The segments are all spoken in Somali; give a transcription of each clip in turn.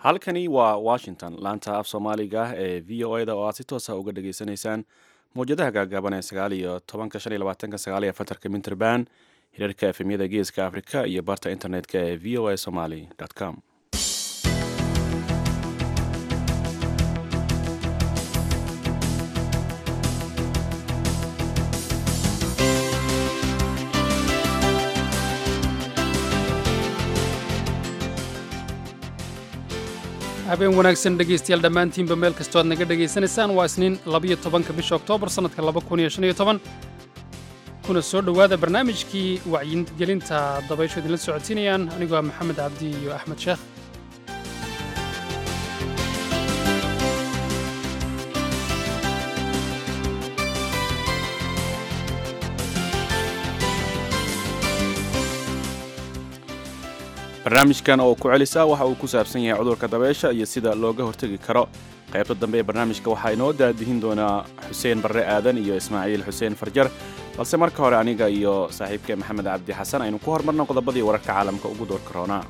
halkani waa washington laanta af soomaaliga ee v o eda oo aad si toosa uga dhageysanaysaan mawjadaha gaagaaban ee sagaal iyo tobanka shan iyo labaatanka sagaal iyo afartanka minterban hirarka efemyada geeska afrika iyo barta internetka ee v o a somaly com habeen wanaagsan dhegaystayaal dhammaantiinba meel kastoo aad naga dhegaysanaysaan waa isniin labiyo tobanka bisha oktoobar sannadka laba kun iyo shan iyo toban kuna soo dhowaada barnaamijkii wacyigelinta dabaysho idinla socodsiinayaan anigoo ah maxamed cabdi iyo axmed sheekh barnaamijkan oo ku celisa waxa uu ku saabsan yahay cudurka dabeysha iyo sida looga hortegi karo qaybta dambe ee barnaamijka waxaa inoo daadihin doonaa xuseen barre aadan iyo ismaaciil xuseen farjar balse marka hore aniga iyo saaxiibkee maxamed cabdi xasan aynu ku hormarno qodobadii wararka caalamka ugu door karoona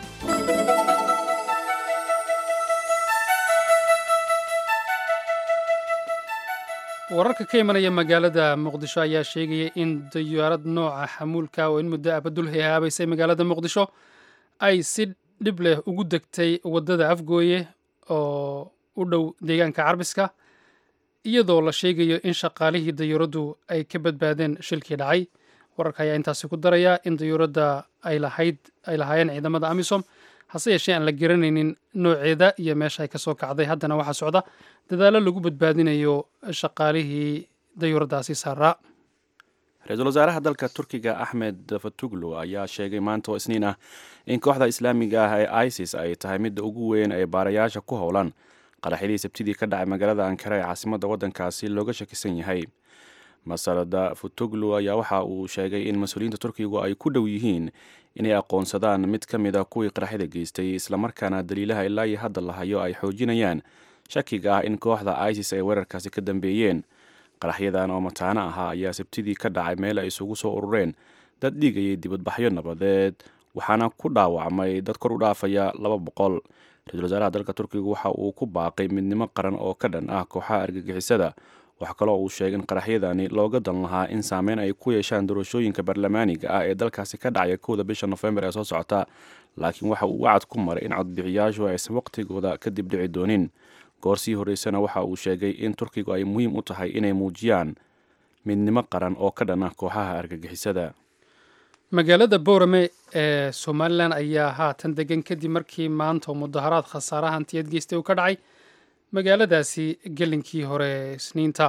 wararka ka imanaya magaalada muqdisho ayaa sheegaya in diyaarad nooca xamuulka oo in muddo abadul hehaabaysay magaalada muqdisho ay si dhib leh ugu degtay waddada afgooye oo u dhow deegaanka carbiska iyadoo la sheegayo in shaqaalihii dayuuraddu ay ka badbaadeen shilkii dhacay wararka ayaa intaasi ku daraya in dayuuradda ay lahayd ay lahaayeen ciidamada amisom hase yeeshee aan la garanaynin nooceeda iyo meesha ay ka soo kacday haddana waxaa socda dadaallo lagu badbaadinayo shaqaalihii dayuuraddaasi saaraa ra-iisul wasaaraha dalka turkiga axmed fatuglu ayaa sheegay maanta oo isniin ah in kooxda islaamiga ah ee isis ay tahay midda ugu weyn ee baarayaasha ku howlan qaraxyadii sabtidii ka dhacay magaalada ankara ee caasimadda waddankaasi looga shakisan yahay masalada futuglu ayaa waxa uu sheegay in mas-uuliyiinta turkigu ay ku dhow yihiin inay aqoonsadaan mid ka mid a kuwii qaraxyada geystay islamarkaana daliilaha ilaa iyo hadda la hayo ay xoojinayaan shakiga ah in kooxda isis ay weerarkaasi ka dambeeyeen qaraxyadan oo mataano ahaa ayaa sabtidii ka dhacay meel ay isugu soo urureen dad dhigayay dibadbaxyo nabadeed waxaana ku dhaawacmay dad kor u dhaafaya laba boqol ra-iisul wasaaraha dalka turkiga waxa uu ku baaqay midnimo qaran oo ka dhan ah kooxaha argagixisada wax kaloo uu sheegay in qaraxyadani looga dan lahaa in saameyn ay ku yeeshaan doorashooyinka baarlamaaniga ah ee dalkaasi ka dhacaya kowda bisha nofembar ee soo socota laakiin waxa uu wacad ku maray in codbixiyaashu aysan waqtigooda kadib dhici doonin goor sii horreysana waxa uu sheegay in turkigu ay muhiim u tahay inay muujiyaan midnimo qaran oo ka dhan ah kooxaha argagixisada magaalada boorame ee somalilan ayaa haatan degan kadib markii maanta mudaharaad khasaaraha hantiyad geystay uu ka dhacay magaaladaasi gelinkii hore isniinta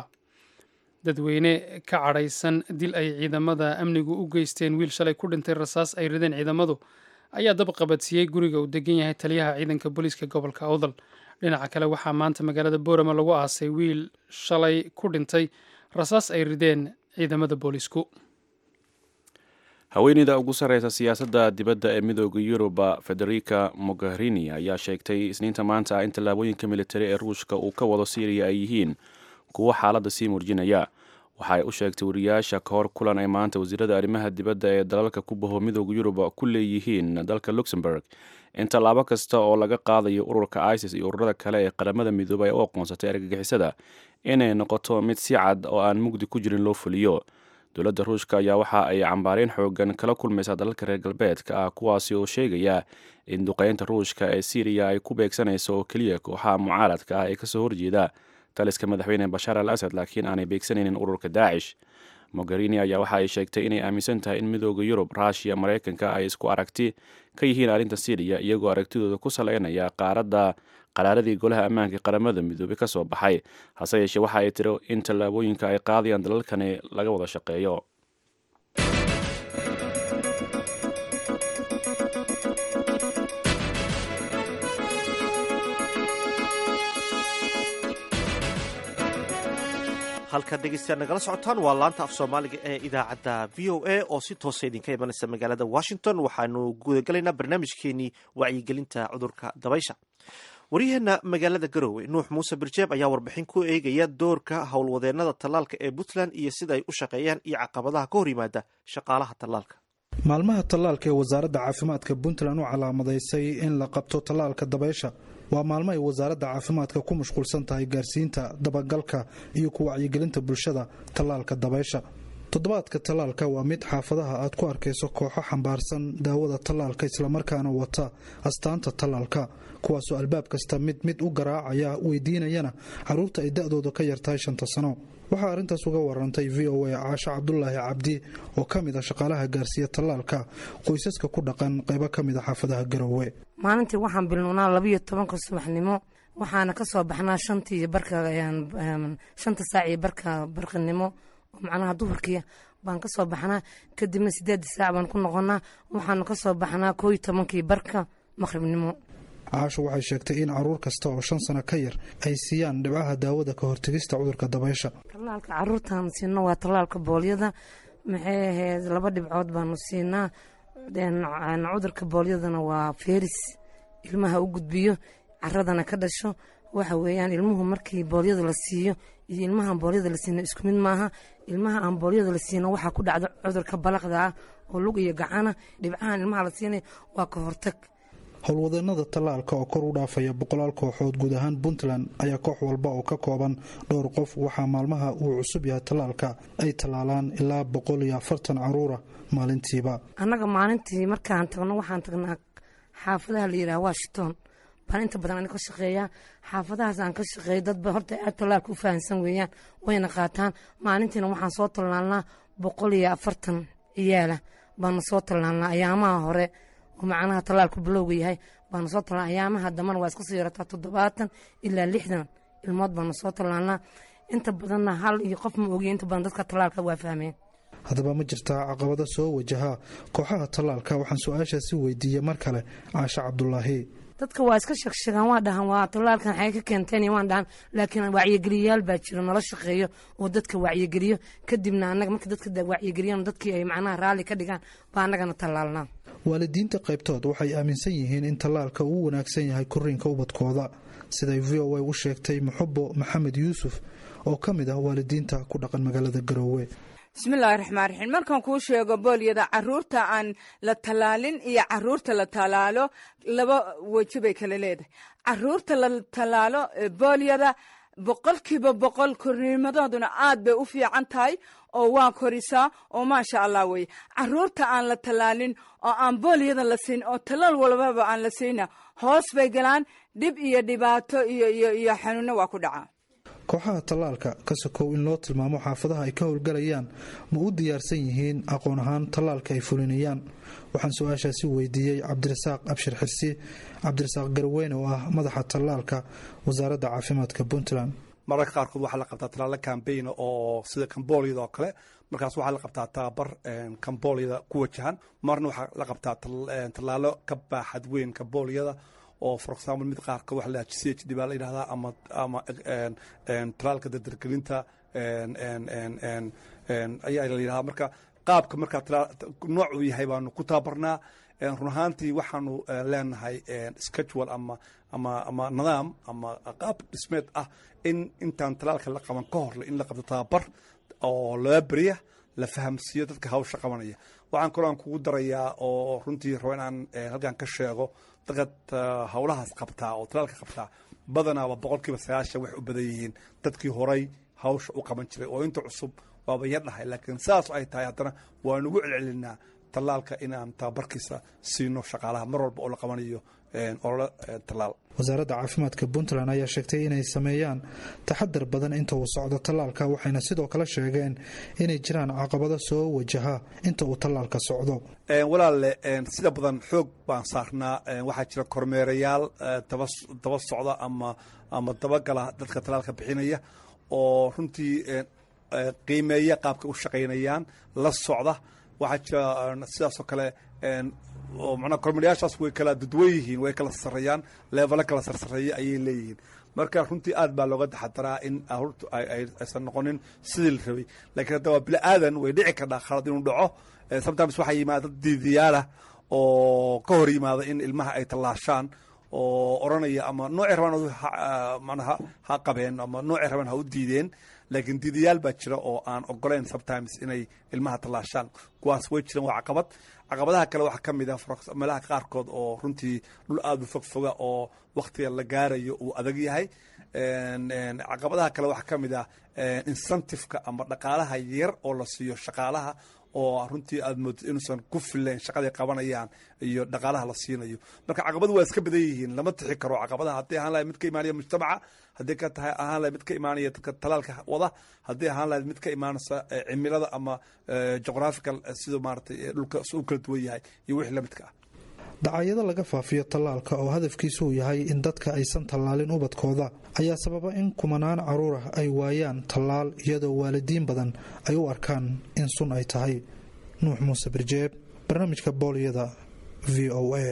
dadweyne ka cadhaysan dil ay ciidamada amnigu u geysteen wiil shalay ku dhintay rasaas ay rideen ciidamadu ayaa dab qabadsiiyey guriga uu degan yahay taliyaha ciidanka booliiska gobolka awdal dhinaca kale waxaa maanta magaalada boorama lagu aasay wiil shalay ku dhintay rasaas ay rideen ciidamada booliisku haweeneyda ugu sarreysa siyaasadda dibadda ee midooda yuruba federica mogherini ayaa sheegtay isniinta maanta ah in tallaabooyinka militari ee ruushka uu ka wado syriya ay yihiin kuwo xaaladda sii murjinaya waxa ay u sheegtay wariyaasha ka hor kulan ay maanta wasiirada arrimaha dibadda ee dalalka ku baho midooda yuruba ku leeyihiin dalka luxemburg in tallaabo kasta oo laga qaadayo ururka isis iyo ururada kale ee qaramada midoobay ay u aqoonsatay argagixisada inay noqoto mid si cad oo aan mugdi ku jirin loo fuliyo dowladda ruushka ayaa waxa ay cambaareen xoogan kala kulmaysaa dalalka reer galbeedka ah kuwaasi oo sheegaya in duqeynta ruushka ee syriya ay ku beegsanayso oo keliya kooxaha mucaaradka ah ee kasoo horjeeda taliska madaxweyne bashaar al asad laakiin aanay beegsanaynin ururka daacish mogherini ayaa waxa ay sheegtay inay aaminsan tahay in midooda yurub ruushiya maraykanka ay isku aragti ka yihiin arrinta syriya iyagoo aragtidooda ku saleynaya qaaradda qaraaradii golaha ammaanka qaramada midoobey ka soo baxay hase yeeshee waxa ay tiri in tallaabooyinka ay qaadayaan dalalkani laga wada shaqeeyo halkaad dhegeystayaal nagala socotaan waa laanta af soomaaliga ee idaacadda v o a oo si toosa idinka imanaysa magaalada washington waxaanu gudagalaynaa barnaamijkeenii wacyigelinta cudurka dabaysha waryaheena magaalada garowe nuux muuse birjeeb ayaa warbixin ku eegaya doorka howlwadeenada tallaalka ee puntland iyo sida ay u shaqeeyaan iyo caqabadaha ka hor yimaada shaqaalaha tallaalka maalmaha tallaalka ee wasaaradda caafimaadka puntland u calaamadaysay in la qabto tallaalka dabaysha waa maalmo ay wasaaradda caafimaadka ku mashquulsan tahay gaarsiinta dabagalka iyo ku wacyigelinta bulshada tallaalka dabaysha toddobaadka tallaalka waa mid xaafadaha aad ku arkayso kooxo xambaarsan daawada tallaalka islamarkaana wata astaanta tallaalka kuwaasoo albaab kasta mid mid u garaacaya weydiinayana caruurta ay da-dooda ka yartahay shanta sano waxaa arrintaas uga warantay v o a caasho cabdulaahi cabdi oo ka mid a shaqaalaha gaarsiiya tallaalka qoysaska ku dhaqan qaybo ka mid a xaafadaha garowe maalintii waxaan bilnownaa labayo tobanka subaxnimo waxaana ka soo baxnaa shantii barka shanta saac iyo barka barqinimo oo macnaha duhurkii baan ka soo baxnaa kadibna sideedda saac baan ku noqonaa waxaanu ka soo baxnaa koo iyo tobankii barka maqhribnimo caasho waxay sheegtay in caruur kasta oo shan sano ka yar ay siiyaan dhibcaha daawada ka hortegista cudurka dabaysha tallaalka caruurtaan siino waa tallaalka boolyada maxay ahayd laba dhibcood baanu siinaa cudurka boolyadana waa feris ilmaha u gudbiyo caradana ka dhasho waxa weeyaan ilmuhu markii boolyada la siiyo iyo ilmahaan boolyada la siino isku mid maaha ilmaha aan boolyada la siino waxaa ku dhacda cudurka balaqda ah oo lug iyo gacana dhibcahan ilmaha la siinay waa ka hortag howlwadeenada tallaalka oo kor u dhaafaya boqolaal kooxood guud ahaan puntland ayaa koox walba oo ka kooban dhowr qof waxaa maalmaha uu cusub yahay tallaalka ay tallaalaan ilaa boqol iyo afartan caruura maalintiiba annaga maalintii markaan tagno waxaan tagnaa xaafadaha la yidhaha washington baan inta badan ani ka shaqeeyaa xaafadahaas aan ka shaqeeyo dadba horta aad tallaalka u fahamsan weeyaan wayna qaataan maalintiina waxaan soo tallaalnaa boqol iyo afartan ciyaala baanu soo tallaalnaa ayaamaha hore oo macnaha tallaalku bilowga yahay baanu soo tallaalnaa ayaamaha dambana waa iska soo yarataa toddobaatan ilaa lixdan ilmood baanu soo tallaalnaa inta badanna hal iyo qof ma ogiyo inta badan dadka tallaalka waa fahmeen haddaba ma jirtaa caqabado soo wajahaa kooxaha tallaalka waxaan su-aashaasi weydiiyey mar kale caasho cabdulaahi dadka waa iska sheegsheegaan waa dhahan waa tallaalkan xay ka keenteen waan dhahan laakiin wacyigeliyayaal baa jiro nala shaqeeyo oo dadka wacyigeliyo kadibna annaga marka dadka wacyigeliyaan dadkii ay macnaha raalli ka dhigaan baa annagana tallaalnaa waalidiinta qaybtood waxay aaminsan yihiin in tallaalka uu wanaagsan yahay koriinka ubadkooda siday v o a u sheegtay muxubo maxamed yuusuf oo ka mid ah waalidiinta ku dhaqan magaalada garoowe bismillaahi raxmaan raxiim markaan kuu sheego boolyada caruurta aan la tallaalin iyo caruurta la tallaalo laba weji bay kala leedahay caruurta la tallaalo boolyada boqolkiiba boqol kornimadooduna aad bay u fiican tahay oo waa korisaa oo maasha allah weye caruurta aan la tallaalin oo aan boolyada la siin oo tallaal walbaba aan la siina hoos bay galaan dhib iyo dhibaato iyo iyo iyo xanuunno waa ku dhacaa kooxaha tallaalka ka sokow in loo tilmaamo xaafadaha ay ka howlgalayaan ma u diyaarsan yihiin aqoon ahaan tallaalka ay fulinayaan waxaan su-aashaasi weydiiyey cabdirasaaq abshir xirsi cabdirasaaq garweyne oo ah madaxa tallaalka wasaaradda caafimaadka puntland mararka qaarkood waxaa la qabtaa tallaalo kambayna oo sida kambooliyada oo kale markaas waxaa la qabtaa tababar kambooliyada ku wajahan marna waxaa la qabtaa tallaalo ka baaxad weyn kambooliyada oo for example mid qaarka waxa la c h d baa la yidhahdaa ama ama talaalka dardargelinta ayaa la yidhahdaa marka qaabka markaa nooc uu yahay baanu ku tababarnaa run ahaantii waxaanu leenahay schedule ama ama ama nidaam ama qaab dhismeed ah in intaan talaalka la qaban ka hor in la qabto tababar oo laba beriya la fahamsiiyo dadka hawsha qabanaya waxaan kaloo aan kugu darayaa oo runtii rabo inaan halkan ka sheego dadka howlahaas qabtaa oo talaalka qabtaa badanaaba boqolkiiba sagaashan waxay u badan yihiin dadkii horay hawsha u qaban jiray oo inta cusub waaba yar dhahay laakiin saas ay tahay haddana waan ugu celcelinaa tallaalka inaan tababarkiisa siino shaqaalaha mar walba oo la qabanayo olole tallaal wasaaradda caafimaadka puntland ayaa sheegtay inay sameeyaan taxadar badan inta uu socdo tallaalka waxayna sidoo kale sheegeen inay jiraan caqabado soo wajaha inta uu tallaalka socdo walaalle sida badan xoog baan saarnaa waxaa jira kormeerayaal daba socda ama ama dabagala dadka tallaalka bixinaya oo runtii qiimeeya qaabka u shaqaynayaan la socda waxaa jira sidaasoo kale oo manaa kormeerayaashaas way kala dadwan yihiin way kala sarreeyaan leevalo kala sarsareeya ayay leeyihiin marka runtii aad baa looga taxadaraa in aruurtu aysan noqonin sidii la rabay lakiin hadda waa bili aadan way dhici kardhaa khalad inuu dhaco sometimes waxaa yimaada dad diidiyaalah oo ka hor yimaada in ilmaha ay tallaashaan oo oranaya ama noocay rabaan manaha ha qabeen ama noocay rabaan ha u diideen laakiin diidayaal baa jira oo aan ogoleyn sometimes inay ilmaha tallaashaan kuwaas way jiraan waa caqabad caqabadaha kale waxaa ka mid ah meelaha qaarkood oo runtii dhul aada u fogfoga oo waktiga la gaarayo uu adag yahay caqabadaha kale waxaa ka mid ah incentiveka ama dhaqaalaha yar oo la siiyo shaqaalaha oo runtii aad moodid inuusan ku filayn shaqaday qabanayaan iyo dhaqaalaha la siinayo marka caqabadu waa iska badan yihiin lama tixi karo caqabadaha haddii ahaan lahayd mid ka imaanaya mujtamaca haddii ka tahay ahaan lahayd mid ka imaanaya dadka talaalka wada haddii ahaan lahayd mid ka imaanaysa cimilada ama geographical siduu maaratay dhulka u kala duwan yahay iyo wixii lamidka ah dacaayado laga faafiyo tallaalka oo hadafkiisu uu yahay in dadka aysan tallaalin ubadkooda ayaa sababa in kumanaan caruur ah ay waayaan tallaal iyadoo waalidiin badan ay u arkaan in sun ay tahay nuux muuse birjeeb barnaamijka booliyada v o a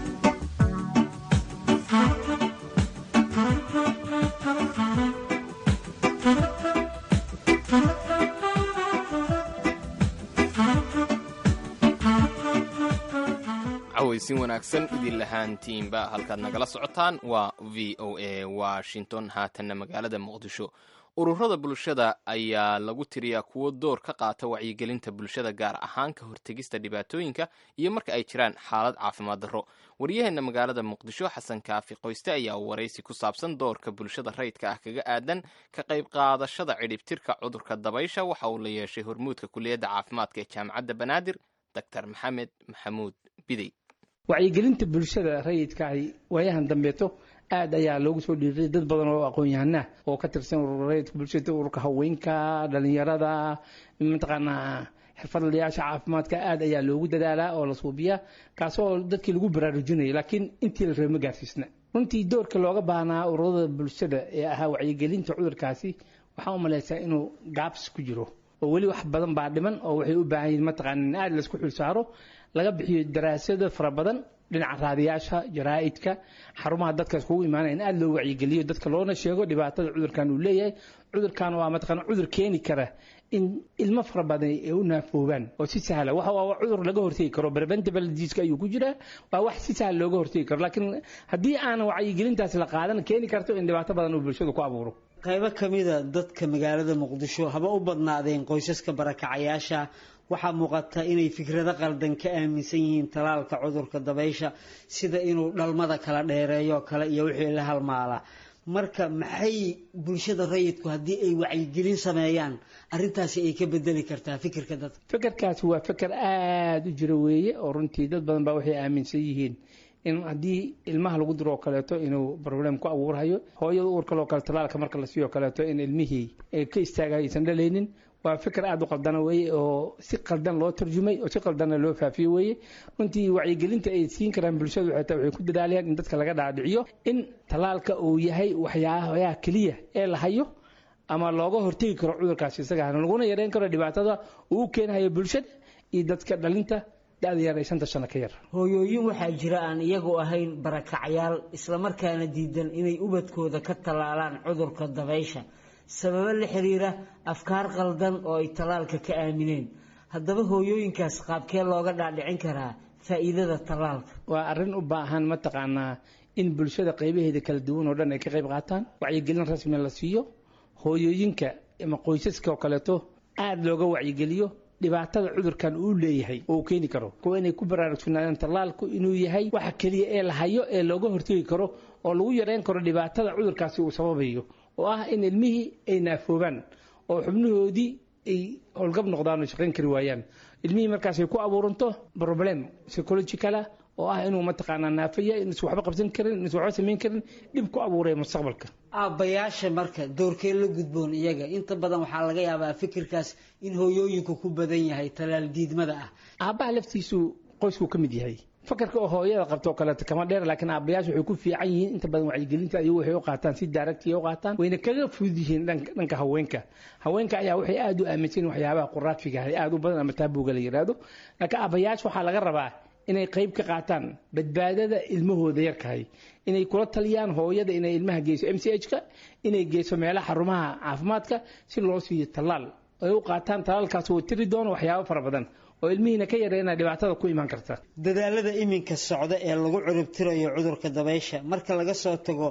cawaysin wanaagsan idin lahaantiinba halkaad nagala socotaan waa v o a washington haatanna magaalada muqdisho ururada bulshada ayaa lagu tiriyaa kuwo door ka qaata wacyigelinta bulshada gaar ahaan ka hortegista dhibaatooyinka iyo marka ay jiraan xaalad caafimaad darro waryaheena magaalada muqdisho xasan kaafi qoyste ayaa waraysi ku saabsan doorka bulshada rayidka ah kaga aadan ka qayb qaadashada cidhibtirka cudurka dabaysha waxa uu la yeeshay hormuudka kuliyadda caafimaadka ee jaamacadda banaadir doctor maxamed maxamuud bidey wacyigelinta bulshada rayidkaahi waayahan dambeeto aad ayaa loogu soo dhiiray dad badan oo aqoon-yahanah oo ka tirsan urur rayidka bulshada ururka haweenka dhalinyarada mataqaanaa xirfadlayaasha caafimaadka aad ayaa loogu dadaalaa oo la suubiyaa kaasoo dadkii lagu baraarujinaya laakiin intii la reebo ma gaarsiisna runtii doorka looga baahnaa ururada bulshada ee ahaa wacyigelinta cudurkaasi waxaa u malaysaa inuu gaabs ku jiro oo weli wax badan baa dhiman oo waxay u baahan yihin mataqaana in aad laisku xilsaaro laga bixiyo daraasado fara badan dhinaca raadiyaasha jaraa'idka xarumaha dadka iskugu imaanaya in aad loo wacyigeliyo dadka loona sheego dhibaatada cudurkan uu leeyahay cudurkan waa mataqaana cudur keeni kara in ilmo fara badan ay u naafoobaan oo si sahla waxa waa cudur laga hortegi karo preventable disease ayuu ku jiraa waa wax si sahla looga hortegi karo laakiin haddii aanan wacyigelintaas la qaadan keeni karto in dhibaato badan uu bulshadu ku abuuro qaybo ka mida dadka magaalada muqdisho haba u badnaadeen qoysaska barakacayaasha waxaa muuqata inay fikrado qaldan ka aaminsan yihiin talaalka cudurka dabaysha sida inuu dhalmada kala dheereeyo kale iyo wixii la halmaala marka maxay bulshada rayidku haddii ay wacyigelin sameeyaan arintaasi ay ka bedeli kartaa fikirka dadka fikirkaasi waa fikir aada u jiro weeye oo runtii dad badan baa waxay aaminsan yihiin in haddii ilmaha lagu diro oo kaleeto inuu problem ku abuurhayo hooyada uur kaloo kale talaalka marka la siiyo kaleeto in ilmihii ka istaagayo aysan dhalaynin waa fikir aada u qaldana weeye oo si qaldan loo tarjumay oo si qaldanna loo faafiyo weeye runtii wacyigelinta ay siin karaan bulshadu xataa waxay ku dadaalayaan in dadka laga dhaadhiciyo in talaalka uu yahay waxyaabaha keliya ee la hayo ama looga hortegi karo cudurkaasi isagana laguna yareyn karo dhibaatada uu u keenayo bulshada iyo dadka dhalinta da-da yar ee shanta sano ka yar hooyooyin waxaa jira aan iyagu ahayn barakacyaal islamarkaana diidan inay ubadkooda ka tallaalaan cudurka dabaysha sababo la xiriira afkaar qaldan oo ay tallaalka ka aamineen haddaba hooyooyinkaas qaabkee looga dhaadhicin karaa faa'iidada tallaalka waa arrin u baahan mataqaanaa in bulshada qaybaheeda kala duwan oo dhan ay ka qayb qaataan wacyigelin rasmi la siiyo hooyooyinka ama qoysaska oo kaleeto aada looga wacyigeliyo dhibaatada cudurkan uu leeyahay oo uu keeni karo kuwa inay ku baraarugsunaadaan tallaalku inuu yahay waxa keliya ee la hayo ee looga hortegi karo oo lagu yareyn karo dhibaatada cudurkaasi uu sababayo oo ah in ilmihii ay naafoobaan oo xubnahoodii ay howlgab noqdaan oo shaqayn kari waayaan ilmihii markaasay ku abuuranto problem psychologicala oo ah inuu mataqaanaa naafaya inuusan waxba qabsan karin inuusan waxba samayn karin dhib ku abuuraya mustaqbalka aabbayaasha marka doorkee la gudboon iyaga inta badan waxaa laga yaabaa fikirkaas in hooyooyinku ku badan yahay talaal diidmada ah aabbaha laftiisu qoysku ka mid yahay fakarka oo hooyada qabto oo kaleeto kama dheer laakiin aabbayaasha waxay ku fiican yihiin inta badan wacyigelinta ayagu waxay u qaataan si daaragtiya u qaataan wayna kaga fudud yihiin dhanka haweenka haweenka ayaa waxay aada u aaminsan yihin waxyaabaha quraafiga ah aada u badan ama taabuga la yidhaahdo laakiin aabbayaasha waxaa laga rabaa inay qayb ka qaataan badbaadada ilmahooda yarkahay inay kula taliyaan hooyada inay ilmaha geyso m c h ka inay geyso meelaha xarumaha caafimaadka si loo siiyo tallaal ay u qaataan tallaalkaas uu tiri doono waxyaabo fara badan oo ilmihiina ka yareena dhibaatada ku imaan karta dadaalada iminka socda ee lagu ciribtirayo cudurka dabaysha marka laga soo tago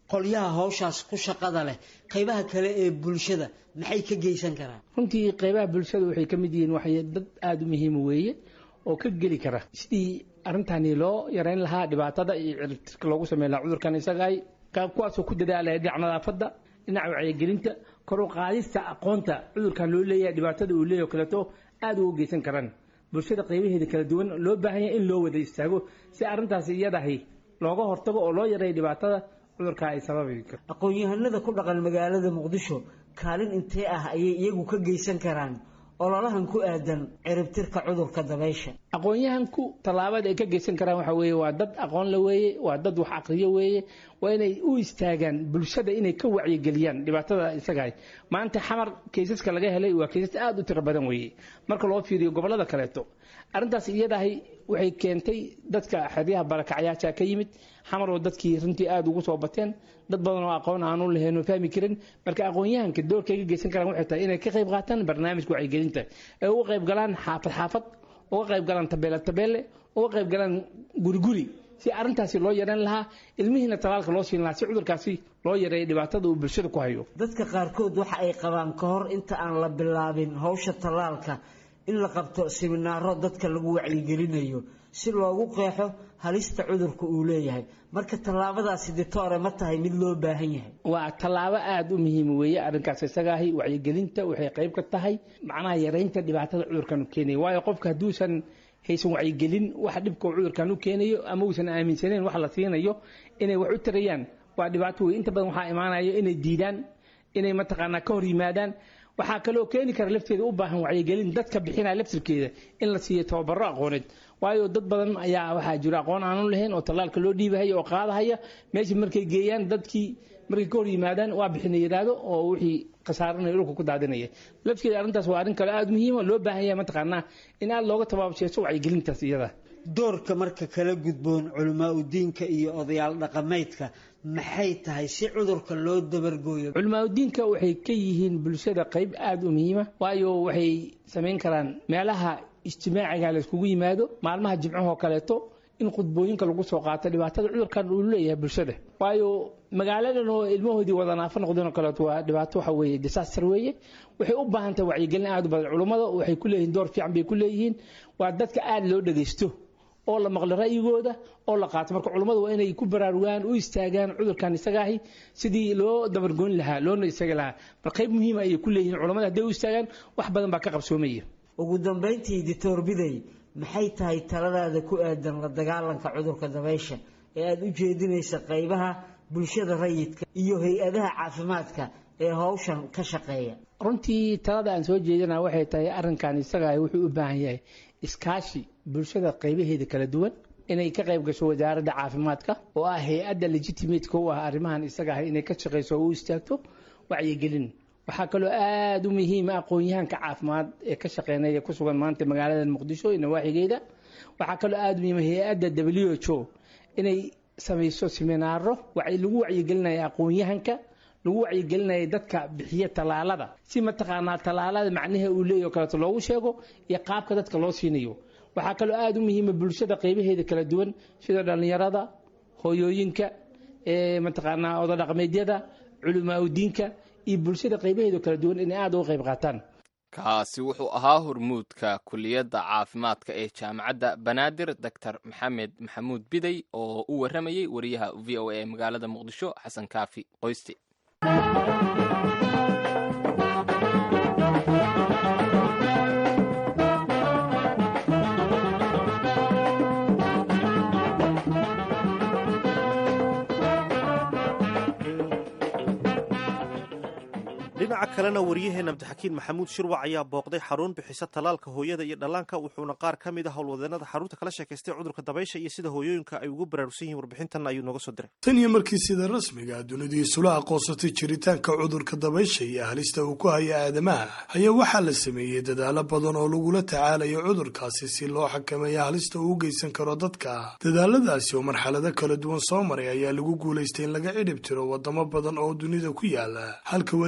qolyaha howshaas ku shaqada leh qaybaha kale ee bulshada maxay ka geysan karaan runtii qaybaha bulshada waxay ka mid yihiin waxay dad aada u muhiima weeye oo ka geli kara sidii arrintani loo yareyn lahaa dhibaatada iyo ciribtirka loogu sameyn lahaa cudurkan isagaay kuwaasoo ku dadaalaya dhinaca nadaafadda dhinaca wacyigelinta kor u qaadista aqoonta cudurkan loo leeyahay dhibaatada uu leeyahy o kaleeto aada uga geysan karaan bulshada qaybaheeda kala duwan loo baahan yahay in loo wada istaago si arrintaasi iyadahi looga hortago oo loo yareeyo dhibaatada cudurka ay sababi karto aqoon-yahanada ku dhaqan magaalada muqdisho kaalin intee ah ayay iyagu ka geysan karaan ololahan ku aadan ciribtirka cudurka dabaysha aqoon-yahanku tallaabada ay ka geysan karaan waxa weeye waa dad aqoon la weeye waa dad wax aqriyo weeye waa inay u istaagaan bulshada inay ka wacyigeliyaan dhibaatada isagahay maanta xamar kaysaska laga helay waa kaysas aada u tiro badan weeye marka loo fiiriyo gobollada kaleeto arrintaas iyadahay waxay keentay dadka xeryaha barakacyaasha ka yimid xamar oo dadkii runtii aada ugu soo bateen dad badan oo aqoon aanu lahayn oo fahmi karin marka aqoon-yahanka doorka ay ka geysan karaan waxay tahay inay ka qayb qaataan barnaamijka wacyigelinta ee uga qayb galaan xaafad xaafad uga qayb galaan tabeele tabeele uga qayb galaan guri guri si arrintaasi loo yareyn lahaa ilmihiina talaalka loo siin lahaa si cudurkaasi loo yareeyo dhibaatada uu bulshada ku hayo dadka qaarkood waxa ay qabaan ka hor inta aan la bilaabin howsha tallaalka in la qabto siminaaro dadka lagu wacyigelinayo si loogu qeexo halista cudurka uu leeyahay marka tallaabadaasi ditoore ma tahay mid loo baahan yahay waa tallaabo aada u muhiima weeye arrinkaas isagaahi wacyigelinta waxay qayb ka tahay macnaha yareynta dhibaatada cudurkan u keenaya waayo qofka hadduusan haysan wacyigelin waxa dhibka uu cudurkan u keenayo ama uusan aaminsaneyn wax la siinayo inay wax u tarayaan waa dhibaato wey inta badan waxaa imaanayo inay diidaan inay mataqaanaa ka hor yimaadaan waxaa kaloo keeni kara lafteeda u baahan wacyigelin dadka bixinaya laftirkeeda in la siiyo tababaro aqooneed waayo dad badan ayaa waxaa jira aqoon aanu lahayn oo tallaalka loo dhiibahaya oo qaadahaya meesha markay geeyaan dadkii markay ka hor yimaadaan waa bixina yidhaahdo oo wixii khasaaranaya dhulka ku daadinaya lafteeda arrintaas waa arrin kale aada muhiima loo baahan yahay mataqaanaa in aada looga tabaabsheeso wacyigelintaas iyada doorka marka kala gudboon culamaa udiinka iyo odayaal dhaqameedka maxay tahay si cudurka loo dabargooyo culimaadudiinka waxay ka yihiin bulshada qayb aada u muhiima waayo waxay samayn karaan meelaha ijtimaaciga la iskugu yimaado maalmaha jimcahoo kaleeto in khudbooyinka lagu soo qaato dhibaatada cudurkan uu leeyahay bulshada waayo magaaladan oo ilmahoodii wada naafo noqdeen oo kaleeto waa dhibaato waxa weeye disaster weeye waxay u baahan tahay wacyigelin aada u badan culummada waxay ku leeyihiin door fiican bay ku leeyihiin waa dadka aada loo dhagaysto oo la maqlo ra'yigooda oo la qaato marka culummadu waa inay ku baraarugaan u istaagaan cudurkan isagaahi sidii loo dabargoyn lahaa loona istagi lahaa bal qayb muhiima ayay ku leeyihiin culummada hadday u istaagaan wax badan baa ka qabsoomaya ugu dambayntii dictor biday maxay tahay taladaada ku aadan la dagaalanka cudurka dabaysha ee aada u jeedinaysa qaybaha bulshada rayidka iyo hay-adaha caafimaadka ee howshan ka shaqeeya runtii talada aan soo jeedina waxay tahay arrinkan isagaa wuxuu u baahan yahay iskaashi bulshada qaybaheeda kala duwan inay ka qayb gasho wasaaradda caafimaadka oo ah hay-adda legitimateka u ah arrimahan isaga ah inay ka shaqayso oo u istaagto wacyigelin waxaa kaloo aada u muhiima aqoon-yahanka caafimaad ee ka shaqeynaya ku sugan maanta magaalada muqdisho iyo nawaaxigeeda waxaa kaloo aada u muhiima hay-adda w h o inay samayso siminaaro lagu wacyigelinaya aqoon-yahanka lagu wacyigelinaya dadka bixiya tallaalada si mataqaanaa tallaalada macnaha uu leeyahy o kaleeto loogu sheego iyo qaabka dadka loo siinayo waxaa kaloo aada u muhiima bulshada qaybaheeda kala duwan sida dhallinyarada hooyooyinka mataqaanaa odadhaqmeedyada culamaa udiinka iyo bulshada qaybaheeda kala duwan inay aada uga qayb qaataan kaasi wuxuu ahaa hormuudka kuliyadda caafimaadka ee jaamacadda banaadir doctor maxamed maxamuud biday oo u warramayey wariyaha v o a ee magaalada muqdisho xasan kaafi qoysti dhinaca kalena waryaheena abdixakiin maxamuud shirwac ayaa booqday xarun bixisa tallaalka hooyada iyo dhallaanka wuxuuna qaar ka mid a howlwadeenada xarunta kala sheekaystay cudurka dabaysha iyo sida hooyooyinka ay ugu baraarugsan yihiin warbixintan ayuu nooga soo diray tan iyo markii sida rasmiga dunidii isula aqoonsatay jiritaanka cudurka dabaysha iyo halista uu ku haya aadamaha ayaa waxaa la sameeyey dadaalo badan oo lagula tacaalayo cudurkaasi si loo xakameeya halista uu u geysan karo dadka dadaaladaasi oo marxalado kala duwan soo maray ayaa lagu guulaystay in laga cidhib tiro wadamo badan oo dunida ku yaala halka weli cudurka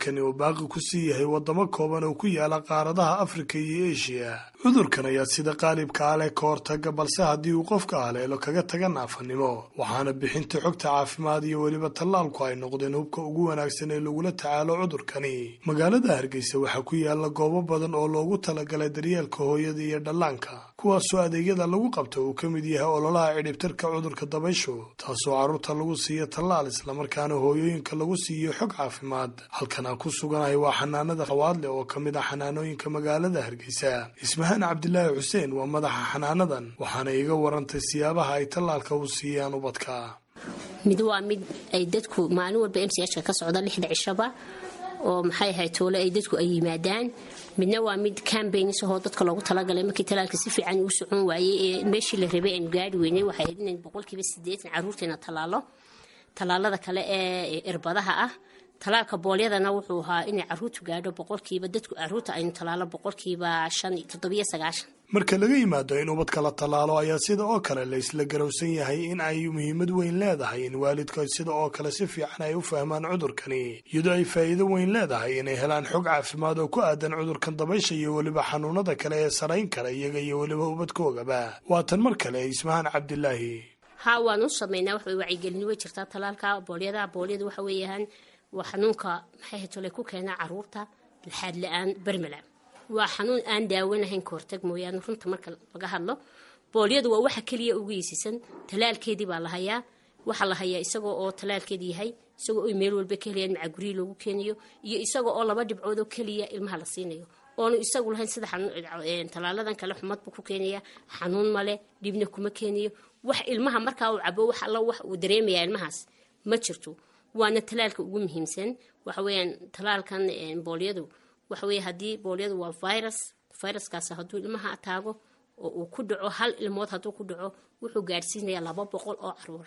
cudurkani uu baaqi ku sii yahay waddamo kooban oo ku yaala qaaradaha afrika iyo eshiya cudurkan ayaa sida qaalibka ah leh ka hortaga balse haddii uu qofka haleelo kaga taga naafanimo waxaana bixinta xogta caafimaad iyo weliba tallaalku ay noqdeen hubka ugu wanaagsan ee lagula tacaalo cudurkani magaalada hargeysa waxaa ku yaala goobo badan oo loogu talagalay daryeelka hooyada iyo dhallaanka kuwaasoo adeegyada lagu qabto uu ka mid yahay ololaha cidhibtirka cudurka dabayshu taasoo carruurta lagu siiyo tallaal islamarkaana hooyooyinka lagu siiyo xog caafimaad halkan aan ku suganahay waa xanaanada khawaadle oo ka mid ah xanaanooyinka magaalada hargeysa ismahaan cabdilaahi xuseen waa madaxa xanaanadan waxaana iga warantay siyaabaha ay tallaalka u siiyaan ubadka mid waa mid ay dadku maalin walba m c h ka ka socda lixda cishaba oo maxay ahayd toole ay dadku ay yimaadaan midna waa mid cambaignsahoo dadka loogu talagalay markii talaalka si fiican uu socon waayey ee meeshii la rabay aynu gaari weynay waxay ahayd inayn boqolkiiba sideetan carruurteena tallaalo tallaalada kale ee irbadaha ah talaalka boolyadana wuxuu ahaa inay caruurtu gaadho boqolkiiba dadku caruurta aynu tallaalo boqolkiiba shan toddobiyo sagaashan marka laga yimaado in ubadka la tallaalo ayaa sida oo kale la isla garowsan yahay in ay muhiimad weyn leedahay in waalidka sida oo kale si fiican ay u fahmaan cudurkani iyadoo ay faa'iido weyn leedahay inay helaan xog caafimaad oo ku aadan cudurkan dabaysha iyo weliba xanuunada kale ee sarayn kara iyaga iyo weliba ubadkoogaba waa tan mar kale ismahaan cabdilaahi haa waan u sameynaa wax wacyigelin way jirtaa talaalka boolyada boolyada waxa weeyaan waa xanuunka maxay hatole ku keena caruurta laxaad la-aan bermala waa xanuun aan daawanahayn ka hortag mooyaane runta marka laga hadlo boolyadu waa waxa keliya ugu yeesisan talaalkeedii baa la hayaa waxaa la hayaa isagoo oo talaalkeedi yahay isagoo oy meel walba ka helayaan macaguryii loogu keenayo iyo isagoo oo laba dhibcood oo keliya ilmaha la siinayo oonu isagu lahayn sida tallaaladan kale xumad buu ku keenaya xanuun male dhibna kuma keenayo wax ilmaha markaa uu cabo wax alla wax uu dareemaya ilmahaas ma jirto waana talaalka ugu muhiimsan waxa weeyaan talaalkan boolyadu waxa weeye haddii boolyadu waa virus viruskaas hadduu ilmaha taago oo uu ku dhaco hal ilmood hadduu ku dhaco wuxuu gaadhsiinayaa laba boqol oo caruura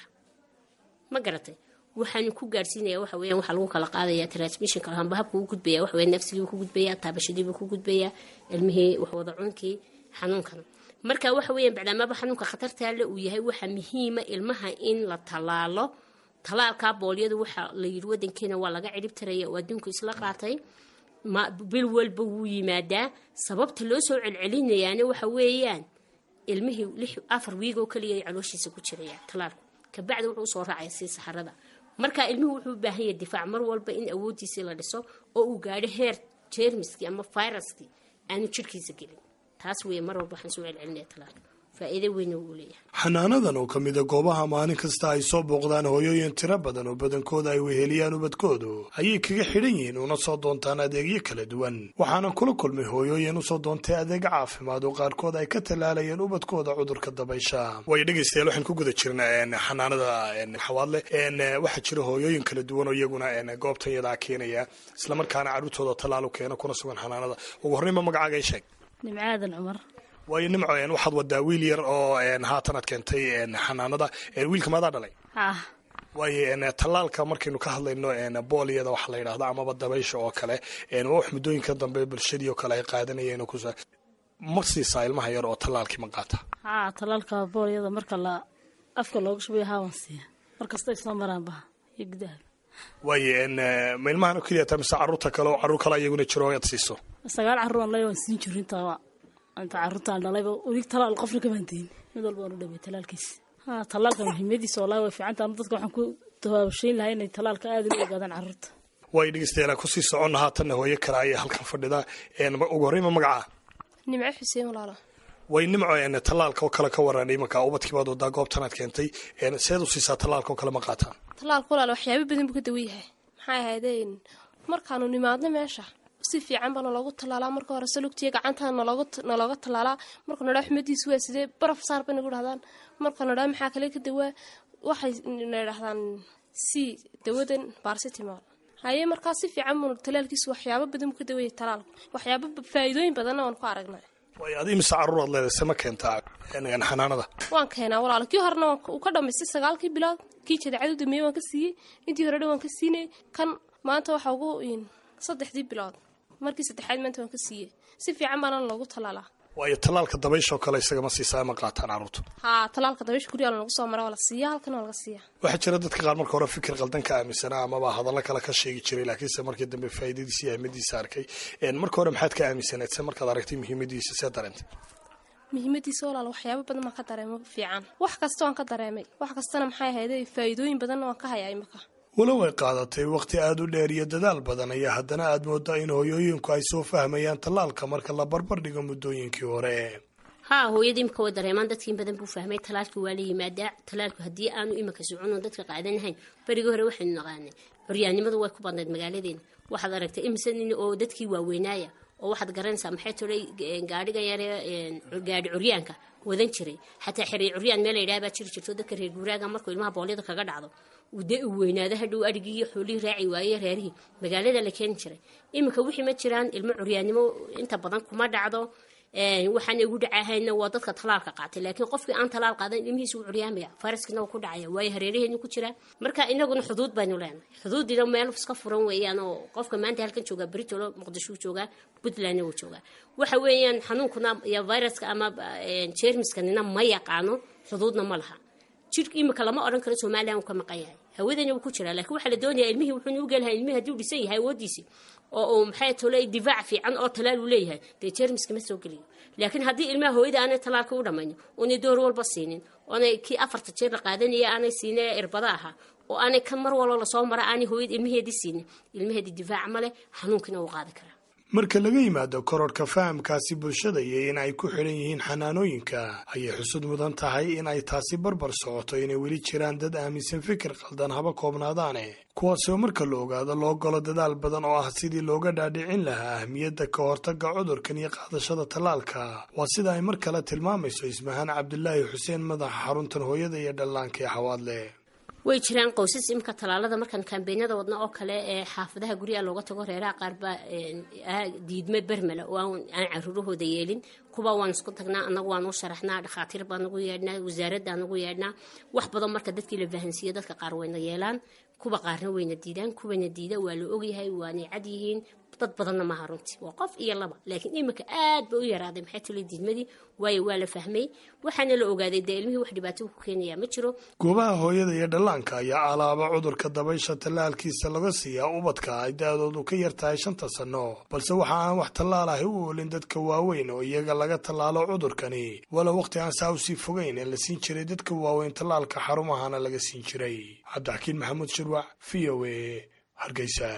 ma garatay waxaanu ku gaadhsiinaya waxa weeyaan waxaa lagu kala qaadaya transmissionka hamba habka ugu gudbaya waxa weeye nafsigii ku gudbaya taabashadiibuu ku gudbaya ilmihii waxwada cunkii xanuunkana marka waxa weeyaan bacdaamaba xanuunka khatartaale uu yahay waxaa muhiima ilmaha in la tallaalo talaalka boolyadu waxaa la yidhi wadankeena waa laga cirib taraya oo adduunku isla qaatay bil walba wuu yimaadaa sababta loo soo celcelinayaana waxa weeyaan ilmihii lix afar wiig oo kaliya calooshiisa ku jiraya talaalku kabacdi wuxuu usoo raacaya sii saxarada marka ilmuhu wuxuu u baahan yahay difaac mar walba in awooddiisii la dhiso oo uu gaadho heer jeermiskii ama viruskii aanu jirhkiisa gelin taas weeye mar walba waxaan soo celcelinaya talaalka faa'iido weyna wuu leeyahay xanaanadan oo ka mida goobaha maalin kasta ay soo booqdaan hooyooyin tiro badan oo badankooda ay weheliyaan ubadkoodu ayay kaga xidhan yihiin una soo doontaan adeegyo kala duwan waxaana kula kulmay hooyooyin usoo doontay adeega caafimaad oo qaarkood ay ka tallaalayeen ubadkooda cudurka dabaysha way dhegaystayaal waxaan ku guda jirna xanaanada xawaadle waxaa jira hooyooyin kala duwan oo iyaguna goobtan yadaa keenaya islamarkaana carruurtooda tallaalu keena kuna sugan xanaanada ugu horreynba magacaaga sheeg nimcaadan cumar waayo nimco waxaad wadaa wiil yar oo haatan aad keentay xanaanada wiilka maadaa dhalay ah waayo tallaalka markaynu ka hadlayno boolyada waxa la yidhahda amaba dabaysha oo kale waa wax muddooyinka dambe bulshadii oo kale ay qaadanayeen kus ma siisaa ilmaha yar oo tallaalkii ma qaata haa tallaalka boolyada marka la afka looga shubayo haawan siiya markasta ay soo maraan baha iyo gudaha waayo ma ilmahan oo keliya taa mise carruurta kale oo carruur kale iyaguna jiro aad siiso sagaal carruur aan leeyahay waan siin jirin inta inta carruurtaan dhalayba weli talaal qofna kamaan dayin mid walba waan u dhaway talaalkiisa ha talaalka muhiimadiisa wallaahi way fiican tahay dadka waxaan ku tabaabashayn lahaa inay talaalka aad u ogaadaan carruurta way dhegeystayaal kusii soconna haatanna hooyo kale ayaa halkan fadhida ugu horreynba magacaa nimco xuseen walaalo way nimco tallaalka oo kale ka waran imanka ubadkiibaad wadaa goobtanaad keentay seed u siisaa tallaalka oo kale ma qaataan tallaalka walaalo waxyaabo badan buu ka dawan yahay maxay ahaydeen markaanu nimaadno meesha si fiican baa naloogu tallaalaa marka hore salugtiya gacantaa nalooga tallaalaa marka nadhaa xumadiisu waa sidee baraf saar bay nagu dhahdaan marka nadhaa maxaa kale ka dawaa waxay na dhahdaan c dawadan barsitimal haye markaa si fiican buu talaalkiisu waxyaabo badan buu ka dawaya talaalku waxyaabo faa'iidooyin badanna waan ku aragnay way adi mise carruuraad leedahay se ma keentaa xanaanada waan keenaa walaalo kii horena uu ka dhamaystay sagaalkii bilood kii jadeecadu dameeye waan ka siiyey intii hore dhan waan ka siinay kan maanta waxa ugu saddexdii bilood markii saddexaad maanta waan ka siiyey si fiican baana loogu tallaalaa waayo tallaalka dabayshoo kale isagama siisaa ma qaataan carruurtu haa talaalka dabaysha guryaha lagu soo mara waa la siiya halkan waa laga siiya waxaa jira dadka qaar marka hore fikir qaldan ka aaminsanaa amaba hadallo kale ka sheegi jiray laakiinse markii dambe faa'iidadiisa iyo ahmadiisa arkay marka hore maxaad ka aaminsaneed se markaad aragtay muhiimadiisa see dareentay muhiimadiisa walaal waxyaabo badan baan ka dareemo fiican wax kasta waan ka dareemay wax kastana maxay ahayday faa'iidooyin badanna waan ka hayaa imika walow ay qaadatay wakhti aada u dheer iyo dadaal badan ayaa haddana aad moodaa in hooyooyinku ay soo fahmayaan tallaalka marka la barbar dhigo muddooyinkii hore haa hooyadii imika way dareemaan dadkii in badan buu fahmay talaalkii waa la yimaadaa talaalku haddii aanu imika socono dadka qaadanahayn berigii hore waxaynu naqaanay curyaannimadu way ku badnayd magaaladeena waxaad aragtay imse nin oo dadkii waaweynaaya oo waxaad garanaysaa maxay tolay gaadhiga yare gaadhi curyaanka wadan jiray xataa xiriir curyaan meel layidhaha baa jiri jirto dadka reer guuraaga markuu ilmaha boolyada kaga dhacdo dee uu weynaado hadhow adhigii iyo xoolihii raaci waaye reerihii magaalada la keeni jiray iminka wixii ma jiraan ilmo curyaannimo inta badan kuma dhacdo waxaan igu dhacahayna waa dadka talaalka qaatay laakiin qofkii aan talaal qaadan ilmihiisa wuu curyaamaya faraskiina wuu ku dhacaya waayo hareeraheenu ku jiraa marka inaguna xuduud baynu leenahay xuduudina meel iska furan weeyaan oo qofka maanta halkan joogaa britolo muqdisho wuu joogaa puntlandna wuu joogaa waxa weeyaan xanuunkuna iyo viruska ama jeermiskanina ma yaqaano xuduudna ma laha jidhka imika lama odhan karo somalilan uu ka maqan yahay hawadana wuu ku jiraa laakiin waxaa la doonayaa ilmihii wuxuu nugu gelahay ilmihii haddii uu dhisan yahay awoodiisii oo uu maxay tolay difaac fiican oo talaal uu leeyahay dee jeermiska ma soo geliyo laakiin haddii ilmaha hooyada aanay talaalka u dhammayno oonay door walba siinin oonay kii afarta jeer la qaadanaya aanay siine irbada ahaa oo aanay kan mar walba lasoo mara aanay hooyada ilmaheedii siinin ilmaheedii difaac ma leh xanuunkina wuu qaadi karaa marka laga yimaado kororhka fahamkaasi bulshada iyo in ay ku xidhan yihiin xanaanooyinka ayay xusud mudan tahay in ay taasi barbar socoto inay weli jiraan dad aaminsan fikir qaldan haba koobnaadaane kuwaasoo marka la ogaado loo galo dadaal badan oo ah sidii looga dhaadhicin lahaa ahmiyadda ka hortagga cudurkan iyo qaadashada tallaalka waa sida ay mar kale tilmaamayso ismahaan cabdulaahi xuseen madaxa xaruntan hooyada iyo dhallaanka ee xawaadle way jiraan qoysas imika talaalada markaan kaambeenyada wadna oo kale ee xaafadaha guryaha looga tago reeraha qaar baa diidme bermela oo aan caruurahooda yeelin kuwa waan isku tagnaa anagu waan u sharaxnaa dhakhaatiir baan ugu yeedhnaa wasaaradaan ugu yeedhnaa wax badan marka dadkii la fahansiiyo dadka qaar wayna yeelaan kuwa qaarna wayna diidaan kuwana diida waa la ogyahay waanay cad yihiin dad badanna maaha runtii waa qof iyo laba laakiin iminka aad ba u yaraaday maxay tuli diidmadii waayo waa la fahmay waxaana la ogaaday dee ilmihii wax dhibaato ku keenayaa ma jiro goobaha hooyada iyo dhallaanka ayaa alaaba cudurka dabaysha tallaalkiisa laga siiyaa ubadka ay da-doodu ka yar tahay shanta sanno balse waxa aan wax tallaal ahi u oolin dadka waaweyn oo iyaga laga tallaalo cudurkani walow wakhti aan saa usii fogeyn ee la siin jiray dadka waaweyn tallaalka xarumahana laga siin jiray cabdixakiin maxamuud shirwac v o a hargeysa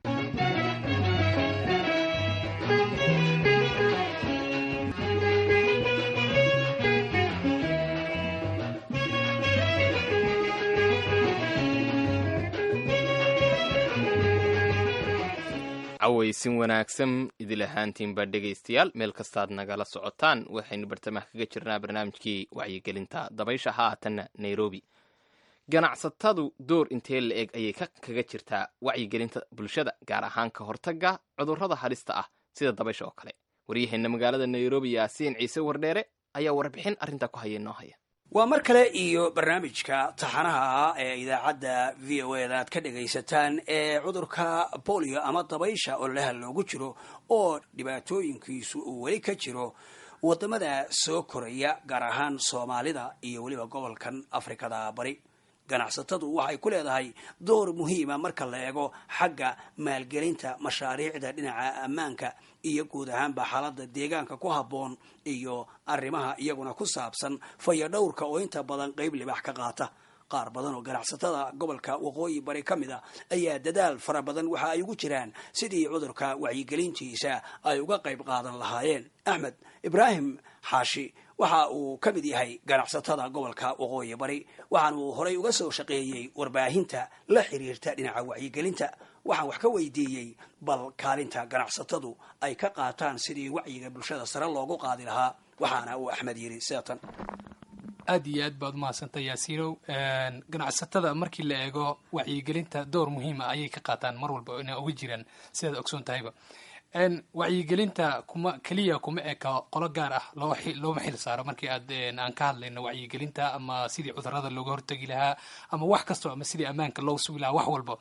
cawaysin wanaagsan idil ahaantiinba dhegaystayaal meel kastaad nagala socotaan waxaynu bartamaha kaga jirnaa barnaamijkii wacyigelinta dabaysha haatanna nairobi ganacsatadu door intee la eg ayay kaga jirtaa wacyigelinta bulshada gaar ahaan ka hortagga cudurrada halista ah sida dabaysha oo kale waryaheena magaalada nairobi yaasiin ciise wardheere ayaa warbixin arrintaa ku haya noo haya waa mar kale iyo barnaamijka taxanaha ah ee idaacadda v o e da aad ka dhagaysataan ee cudurka bolio ama dabaysha oo laha loogu jiro oo dhibaatooyinkiisu uu weli ka jiro wadamada soo koraya gaar ahaan soomaalida iyo weliba gobolkan afrikada bari ganacsatadu waxay ku leedahay door muhiima marka la eego xagga maalgelinta mashaariicda dhinaca ammaanka iyo guud ahaanba xaaladda deegaanka ku habboon iyo arrimaha iyaguna ku saabsan fayadhowrka oo inta badan qeyb libax ka qaata qaar badan oo ganacsatada gobolka waqooyi bari ka mid a ayaa dadaal fara badan waxa ay ugu jiraan sidii cudurka wacyigelintiisa ay uga qayb qaadan lahaayeen axmed ibraahim xaashi waxa uu ka mid yahay ganacsatada gobolka waqooyi bari waxaana uu horay uga soo shaqeeyey warbaahinta la xiriirta dhinaca wacyigelinta waxaan wax ka weydiiyey bal kaalinta ganacsatadu ay ka qaataan sidii wacyiga bulshada sare loogu qaadi lahaa waxaana uu axmed yidhi seatan aad iyo aad baad umahadsantay yaasiinow ganacsatada markii la eego wacyigelinta door muhiima ayay ka qaataan mar walba ina uga jiraan sidaad ogsoon tahayba wacyigelinta kuma keliya kuma eka qolo gaar ah loo looma xil saaro markii aad aan ka hadlayno wacyigelinta ama sidii cudurada looga hortegi lahaa ama wax kastoo ama sidii ammaanka loo sugi lahaa wax walba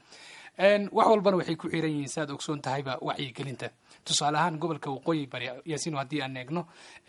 wax walbana waxay ku xiran yihiin saaad ogsoon tahayba wacyigelinta tusaale ahaan gobolka waqooyi bari yaasiino haddii aan eegno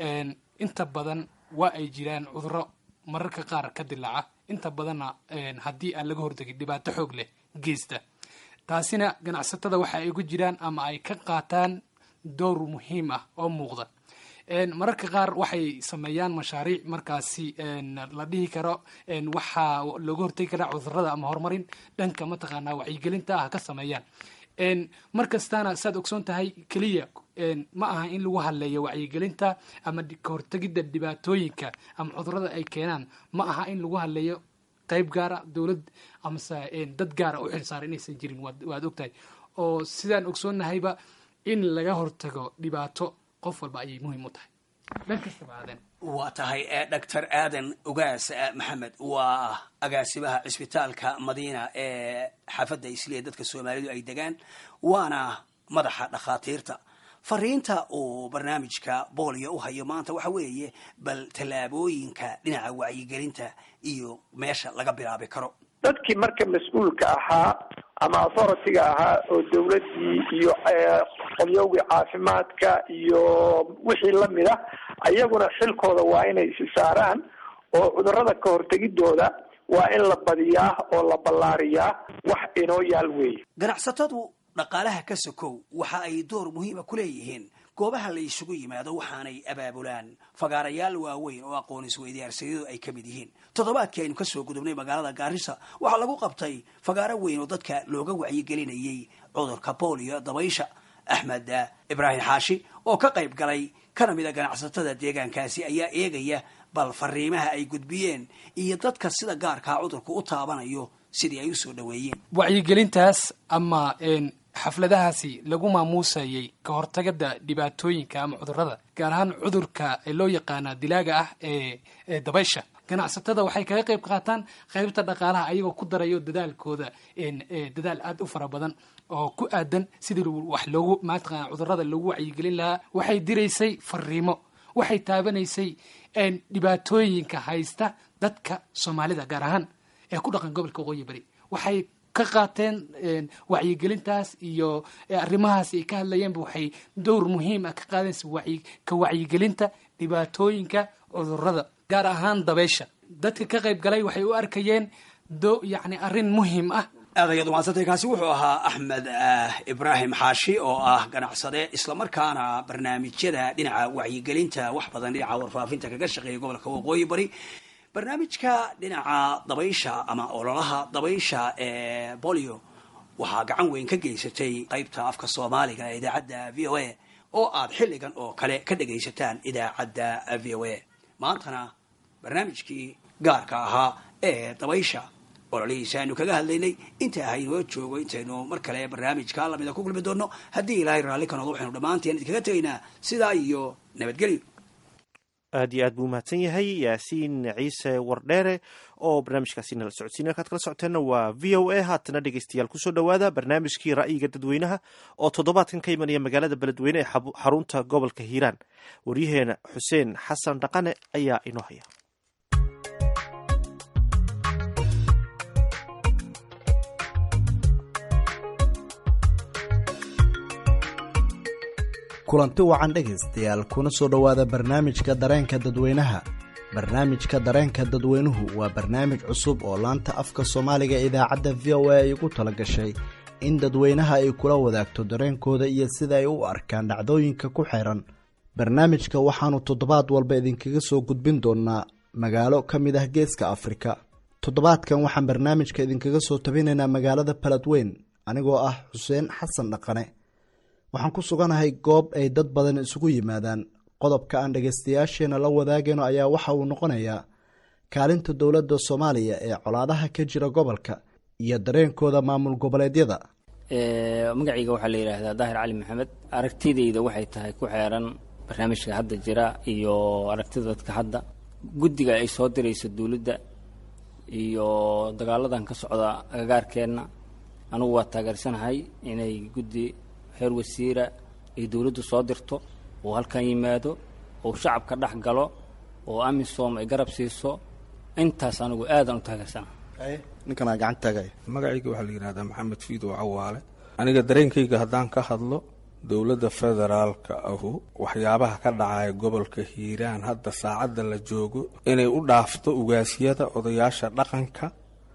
inta badan waa ay jiraan cuduro mararka qaar ka dilaaca inta badanna haddii aan laga hortegin dhibaato xoog leh geysta taasina ganacsatada waxa ay ku jiraan ama ay ka qaataan dowr muhiim ah oo muuqda mararka qaar waxay sameeyaan mashaariic markaasi la dhihi karo waxaa looga hortegi karaa cudurada ama horumarin dhanka mataqaanaa wacyigelinta ah ka sameeyaan mar kastaana saad ogsoon tahay keliya ma aha in lagu hadleeyo wacyigelinta ama kahortegidda dhibaatooyinka ama cudurada ay keenaan ma aha in lagu hadleeyo qayb gaara dowlad amase dad gaara u xilsaara inaysan jirin waad ogtahay oo sidaan ogsoonnahayba in laga hortago dhibaato qof walba ayay muhiim u tahay dhan kastaba aaden waa tahay doctor aadan ugaas maxamed waa agaasimaha cisbitaalka madiina ee xaafadda isliya dadka soomaalidu ay degaan waana madaxa dhakhaatiirta fariinta uu barnaamijka boolio u hayo maanta waxa weeye bal tallaabooyinka dhinaca wacyigelinta iyo meesha laga bilaabi karo dadkii marka mas-uulka ahaa ama authority-ga ahaa oo dawladdii iyo qolyowgii caafimaadka iyo wixii lamid ah ayaguna xilkooda waa inay isi saaraan oo cudurada ka hortegidooda waa in la badiyaa oo la ballaariyaa wax inoo yaal weeye ganacsatadu dhaqaalaha ka sokow waxa ay door muhiima ku leeyihiin goobaha la isugu yimaado waxaanay abaabulaan fagaarayaal waaweyn oo aqoon isweydaarsadadu ay ka mid yihiin toddobaadkii aynu kasoo gudubnay magaalada gaarisa waxaa lagu qabtay fagaaro weyn oo dadka looga wacyigelinayay cudurka boolio dabaysha axmed ibraahim xaashi oo ka qayb galay kana mid a ganacsatada deegaankaasi ayaa eegaya bal fariimaha ay gudbiyeen iyo dadka sida gaarkaa cudurka u taabanayo sidii ay usoo dhaweeyeen wacyigelintaas ama xafladahaasi lagu maamuusayay ka hortagada dhibaatooyinka ama cudurada gaar ahaan cudurka loo yaqaana dilaaga ah ee dabaysha ganacsatada waxay kaga qayb qaataan qaybta dhaqaalaha ayagoo ku darayo dadaalkooda dadaal aada u fara badan oo ku aadan sidii wax loogu mataqana cudurada loogu wacyigelin lahaa waxay diraysay fariimo waxay taabanaysay dhibaatooyinka haysta dadka soomaalida gaar ahaan ee ku dhaqan gobolka waqooyi bari waxay ka qaateen wacyigelintaas iyo arrimahaas ay ka hadlayeenba waxay dowr muhiim ah ka qaadeensa ka wacyigelinta dhibaatooyinka cudurada gaar ahaan dabeysha dadka ka qayb galay waxay u arkayeen do yacni arrin muhiim ah aad ayaad umahadsantay kaasi wuxuu ahaa axmed ibraahim xaashi oo ah ganacsade islamarkaana barnaamijyada dhinaca wacyigelinta wax badan dhinaca warfaafinta kaga shaqeeya gobolka waqooyi bari barnaamijka dhinaca dabaysha ama ololaha dabaysha ee bolio waxaa gacan weyn ka geysatay qaybta afka soomaaliga ee idaacadda v o a oo aad xilligan oo kale ka dhagaysataan idaacadda v o a maantana barnaamijkii gaarka ahaa ee dabaysha ololihiisa aynu kaga hadlaynay inta haynoo joogo intaynu mar kale barnaamijka lamida ku kulmi doono haddii ilaahay raalli ka noqdo waxaynu dhammaanteen idinkaga tegaynaa sidaa iyo nabadgelyo aad iyo aad buu umahadsan yahay yaasiin ciise wardheere oo barnaamijkaasi nala socodsiin halkaad kala socoteenna waa v o a haatana dhegeystayaal kusoo dhowaada barnaamijkii ra'yiga dadweynaha oo toddobaadkan ka imanaya magaalada beledweyne ee xarunta gobolka hiiraan waryaheena xuseen xasan dhaqane ayaa inoo haya kulanti wacan dhegaystayaal kuna soo dhowaada barnaamijka dareenka dadweynaha barnaamijka dareenka dadweynuhu waa barnaamij cusub oo laanta afka soomaaliga idaacadda v o a ay ugu tala gashay in dadweynaha ay kula wadaagto dareenkooda iyo sida ay u arkaan dhacdooyinka ku xiran barnaamijka waxaannu toddobaad walba idinkaga soo gudbin doonaa magaalo ka mid ah geeska afrika toddobaadkan waxaan barnaamijka idinkaga soo tabinaynaa magaalada baladweyn anigoo ah xuseen xasan dhaqane waxaan ku suganahay goob ay dad badan isugu yimaadaan qodobka aan dhagaystayaasheena la wadaagayno ayaa waxa uu noqonayaa kaalinta dowladda soomaaliya ee colaadaha ka jira gobolka iyo dareenkooda maamul goboleedyada magacayga waxaa la yidhaahdaa daahir cali maxamed aragtidayda waxay tahay ku xeeran barnaamijka hadda jira iyo aragtida dadka hadda guddiga ay soo dirayso dowladda iyo dagaaladan ka socda agagaarkeenna anugu waa taageersanahay inay guddi xeer wasiira ay dowladdu soo dirto oo halkan yimaado oo shacabka dhex galo oo amisom ay garab siiso intaas anigu aadan u taageersana ninkanaa gacanta taagaya magacayga waxaa la yidhahdaa maxamed fiidow cawaale aniga dareenkayga haddaan ka hadlo dowladda federaalka ahu waxyaabaha ka dhacaya gobolka hiiraan hadda saacadda la joogo inay u dhaafto ugaasyada odayaasha dhaqanka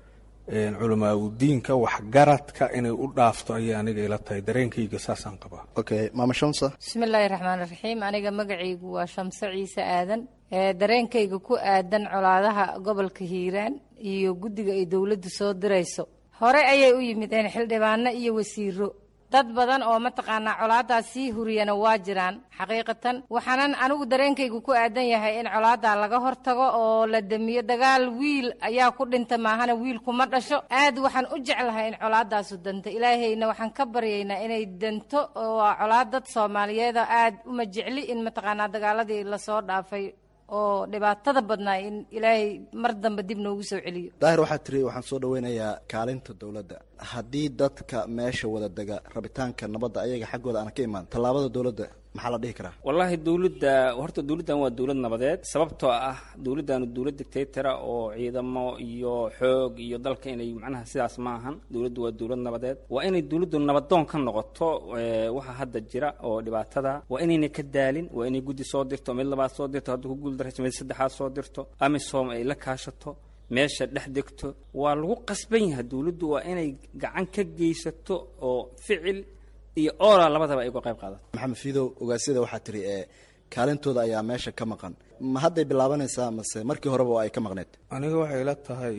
culamaauddiinka waxgaradka inay u dhaafto ayay aniga ila tahay dareenkayga saasaan qabaa okay maama shamsa bismillaahi raxmaan raxiim aniga magacaygu waa shamse ciise aadan dareenkayga ku aadan colaadaha gobolka hiiraan iyo guddiga ay dowladdu soo dirayso hore ayay u yimideen xildhibaano iyo wasiiro dad badan oo mataqaanaa colaadaas sii huriyana waa jiraan xaqiiqatan waxaanan anigu dareenkaygu ku aadan yahay in colaadaa laga hortago oo la damiyo dagaal wiil ayaa ku dhinta maahana wiil kuma dhasho aad waxaan u jeclahay in colaadaasu danto ilaahayna waxaan ka baryaynaa inay danto oo waa colaad dad soomaaliyeeda aad uma jecli in mataqaanaa dagaaladii lasoo dhaafay oo dhibaatada badnaa in ilaahay mar dambe dib noogu soo celiyo daahir waxaa tiri waxaan soo dhaweynayaa kaalinta dowladda haddii dadka meesha wada dega rabitaanka nabadda ayaga xaggooda aan ka imaan tallaabada dowladda maxaa la dhihi karaa wallaahi dowladda horta dowladdan waa dowlad nabadeed sababtoo ah dowladdaanu dowlad dictatora oo ciidamo iyo xoog iyo dalka inay macnaha sidaas ma ahan dowladdu waa dowlad nabadeed waa inay dowladdu nabadoon ka noqoto waxa hadda jira oo dhibaatada waa inayna ka daalin waa inay guddi soo dirto mid labaad soo dirto hadduu ku guuldarayso mid saddexaad soo dirto amisom ay la kaashato meesha dhex degto waa lagu qasban yahay dowladdu waa inay gacan ka geysato oo ficil iyo oola labadaba ay uga qayb qaadato maxamed fiidow ogaasyada waxaa tiri ee kaalintooda ayaa meesha ka maqan ma hadday bilaabanaysaa mase markii horeba oo ay ka maqneed aniga waxay ila tahay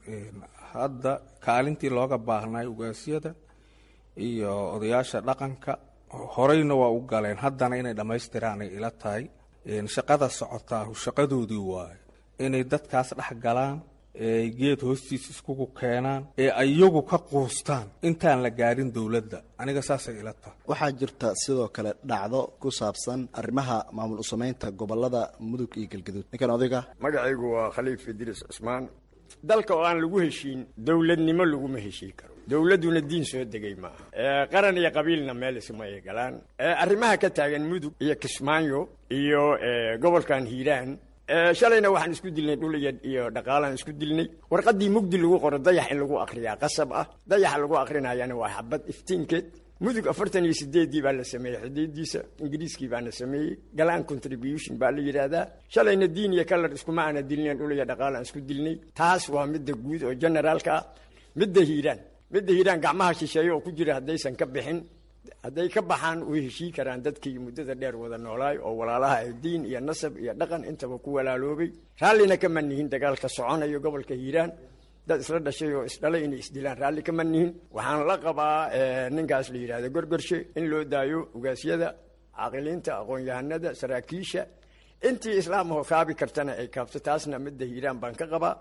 hadda kaalintii looga baahnay ugaasyada iyo odayaasha dhaqanka horeyna waa u galeen haddana inay dhammaystiraanay ila tahay shaqada socotaahu shaqadoodii waayo inay dadkaas dhex galaan ee geed hoostiisa iskugu keenaan ee iyagu ka quustaan intaan la gaarin dowladda aniga saasay ila tahay waxaa jirta sidoo kale dhacdo ku saabsan arrimaha maamul usamaynta gobolada mudug iyo galgaduud ninkan odayga magacaygu waa khaliif idriis cusmaan dalka oo aan lagu heshiin dowladnimo laguma heshiin karo dowladduna diin soo degay maaha qaran iyo qabiilna meel isma ay galaan arrimaha ka taagan mudug iyo kismaayo iyo gobolkan hiiraan shalayna waxaan isku dilnay dhul iyo dhaqaalaan isku dilnay warqaddii mugdi lagu qoro dayax in lagu akriyaa qasab ah dayaxa lagu akrinayana waa xabad iftiinkeed mudug afartan iyo sideeddii baa la sameeyey xidiidiisa ingiriiskii baana sameeyey galaan contribution baa la yidhaahdaa shalayna diin iyo kalar iskuma aana dilnayn dhul iyo dhaqaalaan isku dilnay taas waa midda guud oo generaalka ah midda hiiraan midda hiiraan gacmaha shisheeye oo ku jira haddaysan ka bixin hadday ka baxaan way heshii karaan dadkii muddada dheer wada noolaay oo walaalaha ay diin iyo nasab iyo dhaqan intaba ku walaaloobay raallina kama nihin dagaalka soconayo gobolka hiiraan dad isla dhashay oo isdhalay inay isdilaan raalli kama nihin waxaan la qabaa ninkaas la yidhahdo gorgorshe in loo daayo ugaasyada caaqiliinta aqoon-yahanada saraakiisha intii islaamahoo kaabi kartana ay kaabto taasna midda hiiraan baan ka qabaa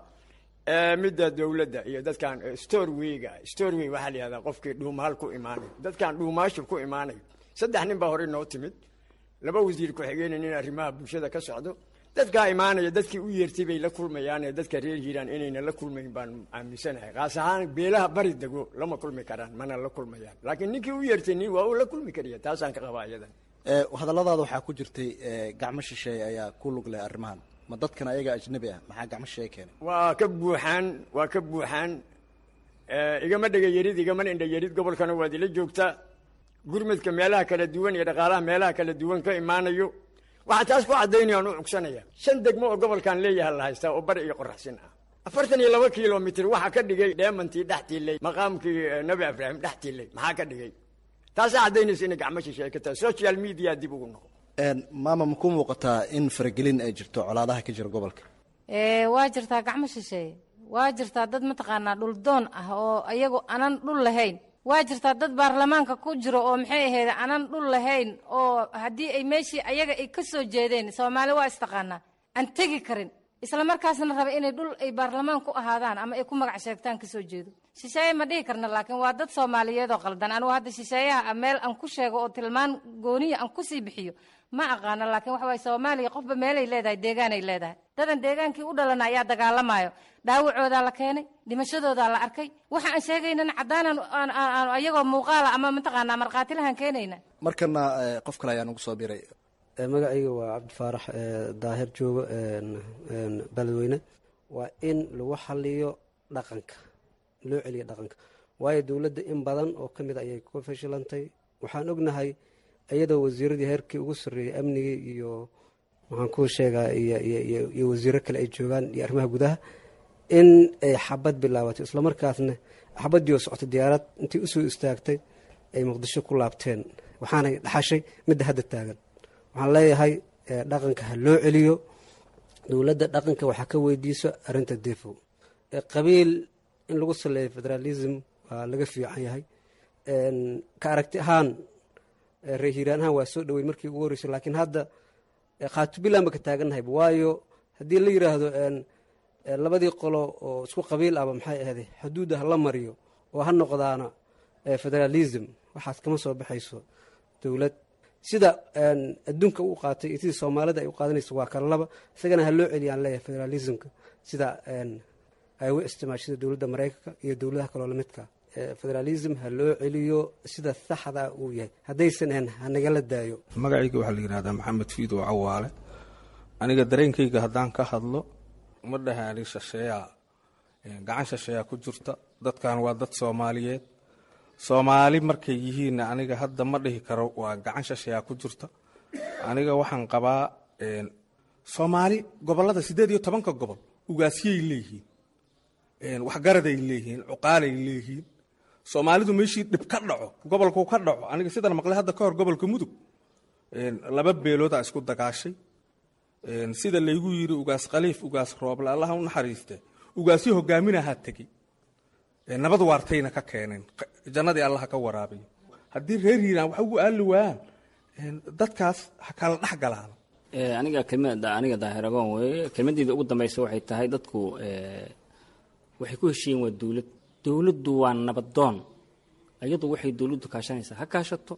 midda dowladda iyo dadkan storweyga storwey waxaa la yihahdaa qofkii dhuumaal ku imaanayo dadkan dhuumaashu ku imaanayo saddex nin baa horey noo timid laba wasiir ku-xigeenin in arrimaha bulshada ka socdo dadkaa imaanaya dadkii u yeertay bay la kulmayaane dadka reer hiiraan inayna la kulmayn baan aaminsanahay kaas ahaan beelaha bari dego lama kulmi karaan mana la kulmayaan laakiin ninkii u yeertay nin waa uu la kulmi kariya taasaan ka qabaa iyadan hadalladaada waxaa ku jirtay gacmo shisheeye ayaa ku lug leh arrimahan ma dadkan ayaga ajnabi ah maxaa gacmo shisheeye keenay waa ka buuxaan waa ka buuxaan igama dhega yarid igamana indha yarid gobolkana waad ila joogtaa gurmadka meelaha kala duwan iyo dhaqaalaha meelaha kala duwan ka imaanayo waxaa taas ku caddaynayaan u cugsanaya shan degmo oo gobolkan leeyaha la haystaa oo bari iyo qoraxsin ah afartan iyo laba kilomitr waxaa ka dhigay dheemantii dhex tiilay maqaamkii nabi ibraahim dhex tiilay maxaa ka dhigay taasaa caddaynaysa inay gacmo shisheeye ka tahay social media dib ugu noqo maama ma ku muuqataa in faragelin ay jirto colaadaha ka jira gobolka waa jirtaa gacmo shisheeye waa jirtaa dad mataqaanaa dhuldoon ah oo iyagu anan dhul lahayn waa jirtaa dad baarlamaanka ku jiro oo maxay ahayd anan dhul lahayn oo haddii ay meeshii ayaga ay ka soo jeedeen soomaali waa istaqaanaa aan tegi karin isla markaasna raba inay dhul ay baarlamaan ku ahaadaan ama ay ku magac sheegtaan kasoo jeedo shisheeye ma dhihi karna laakiin waa dad soomaaliyeed oo qaldan anugu hadda shisheeyaha meel aan ku sheego oo tilmaan gooniya aan kusii bixiyo ma aqaano laakiin waxa waye soomaaliya qofba meelay leedahay deegaanay leedahay dadan deegaankii u dhalana ayaa dagaalamayo dhaawacoodaa la keenay dhimashadoodaa la arkay waxa aan sheegaynan caddaanan aan- aan- aan ayagoo muuqaala ama mataqaanaa markhaatilahan keenayna markana eh, qof kale ayaa nagu soo biray magacayga waa cabdifaarax ee, daahir joogo een, een, beledweyne waa in lagu xaliyo dhaqanka loo celiyo dhaqanka waayo dowladda in badan oo ka mid a ayay ku fashilantay waxaan ognahay iyadoo wasiiradii heerkii ugu sarreeyey amnigii iyo waxaan ku sheegaa iyo iyo- iyo iyo wasiiro kale ay joogaan iyo arrimaha gudaha in ay xabad bilaabatay islamarkaasna xabaddii oo socotay diyaarad intii usoo istaagtay ay muqdisho ku laabteen waxaanay dhaxashay midda hadda taagan waxaan leeyahay eh, dhaqanka ha loo celiyo dowladda dhaqanka waxaa ka weydiiso arrinta defo Eh, qabiil in lagu saleeyo federalism waa laga fiican yahay En, ka aragti ahaan eh, reer hiiraan ahaan waa soo dhowey markii ugu horreysay laakiin hadda eh, khaatubilan ba ka taaganahayba waayo haddii la yidhaahdo en, eh, labadii qolo oo isku qabiil ahba maxay ahday xuduudda ha la mariyo oo ha noqdaana eh, federalism waxaas kama soo baxayso dowlad sida en, adduunka u qaatay iyo sidii soomaalida ay u qaadanayso waa kala laba isagana ha loo celiyaan leeyahay federalismka sida en, ay u isticmaashada dowladda maraykanka iyo dowladaha kaloo lamidka Eh, federalism ha loo celiyo sida saxda uu yahay haddaysan ahayn ha nagala daayo magacayga waxaa la yidhahdaa maxamed fiidow cawaale aniga dareenkayga haddaan ka hadlo ma dhahaani shasheeyaa Eh, gacan shasheeyaa ku jirta dadkan waa dad soomaaliyeed soomaali markay yihiinna aniga hadda ma dhihi karo waa gacan shasheeyaa ku jirta aniga waxaan qabaa eh, soomaali gobolada siddeed iyo tobanka gobol ugaasyay leeyihiin Eh, waxgaraday leeyihiin cuqaalay leeyihiin soomaalidu meeshii dhib ka dhaco gobolku ka dhaco aniga sidan maqlay hadda ka hor gobolka mudug Een, laba beeloodaa isku dagaashay Een, sida laygu yiri ugaas khaliif ugaas rooble allaha u naxariiste ugaasyo hogaaminahaa tegey Een, nabad waartayna ka keeneen Q- jannadii allaha ka waraabiyo haddii reer hiiraan wax ugu aali waayaan een, dadkaas ha kala dhex galaan Eh, aniga kelmada aniga daahiragoon weeye kelmadeyda ugu dambeysa waxay tahay dadku eh, waxay ku heshiiyeen waa dowlad dowladdu waa nabadoon iyadu waxay dowladdu kaashanaysaa ha kaashato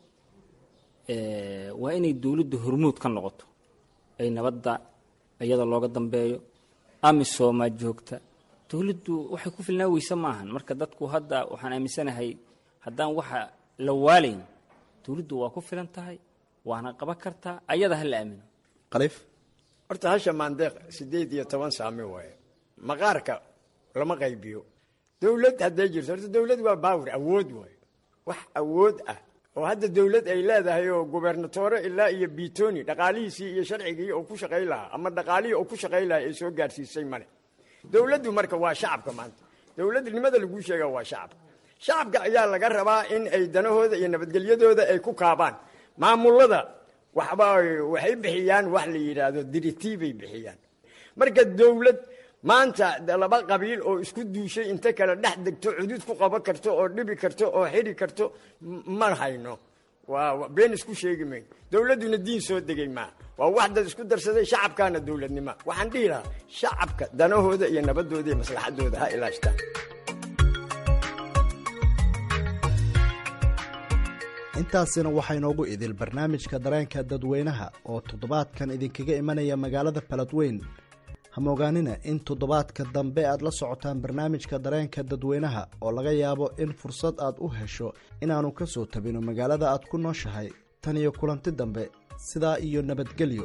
Eh, waa inay dowladdu hormuud ka noqoto ay nabadda iyada looga dambeeyo amisomaa joogta dowladdu waxay ku filnaa weyse maahan marka dadku hadda waxaan aaminsanahay haddaan waxa la waalayn dowladdu waa ku filan tahay waana qaban kartaa ayada ha la aamino khaliif horta hasha maandeeq sideed iyo toban saami waaye maqaarka lama qaybiyo dowlad hadday jirto horta dowlad waa baawir awood waaye wax awood ah oo hadda dowlad ay leedahay oo gubernatore ilaa iyo bitoni dhaqaalihiisii iyo sharcigii oo ku shaqay lahaa ama dhaqaalihii oo ku shaqay lahaa ay soo gaarsiisay male dowladdu marka waa shacabka maanta dowladnimada laguu sheega waa shacabka shacabka ayaa laga rabaa in ay danahooda iyo nabadgelyadooda ay ku kaabaan maamulada waxba waxay bixiyaan wax la yidhaahdo diritiibay bixiyaan marka dowlad maanta de laba qabiil oo isku duushay inta kale dhex degto cudud ku qaban karto oo dhibi karto oo xidhi karto m- ma hayno waa waa- been isku sheegi mayno dowladduna diin soo degay maa waa wax dad isku darsaday shacabkaana dowladnima waxaan dhihi lahaa shacabka danahooda iyo nabadooda iyo maslaxadooda ha ilaashtaan intaasina waxaa inoogu idil barnaamijka dareenka dadweynaha oo toddobaadkan idinkaga imanaya magaalada baladweyn hamogaanina in toddobaadka dambe aad la socotaan barnaamijka dareenka dadweynaha oo laga yaabo in fursad aad u hesho inaannu ka soo tabino magaalada aad ku nooshahay tan iyo kulanti dambe sidaa iyo nabadgelyo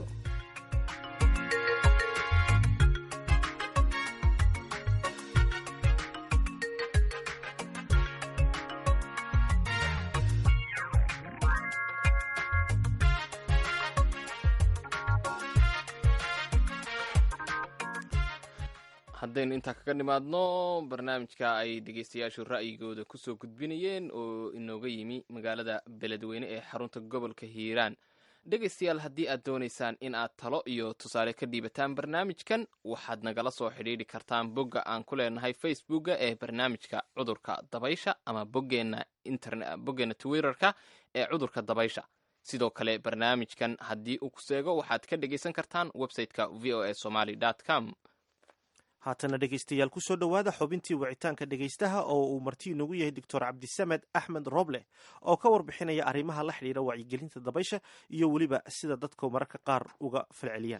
haddaynu intaa kaga nimaadno barnaamijka ay dhegeystayaashu ra'yigooda kusoo gudbinayeen oo inooga yimi magaalada beledweyne ee xarunta gobolka hiiraan dhegaystayaal haddii aad doonaysaan in aad talo iyo tusaale ka dhiibataan barnaamijkan waxaad nagala soo xidhiidhi kartaan bogga aan ku leenahay facebooka ee barnaamijka cudurka dabaysha ama boggeenna interne boggeenna twitterka ee cudurka dabaysha sidoo kale barnaamijkan haddii uu ku seego waxaad ka dhegaysan kartaan website-ka v o a somaly com haatana dhegeystayaal kusoo dhowaada xubintii wicitaanka dhegeystaha oo uu marti inoogu yahay doctor cabdisamed axmed roble oo ka warbixinaya arrimaha la xidhiira wacyigelinta dabaysha iyo weliba sida dadku mararka qaar uga falceliyaan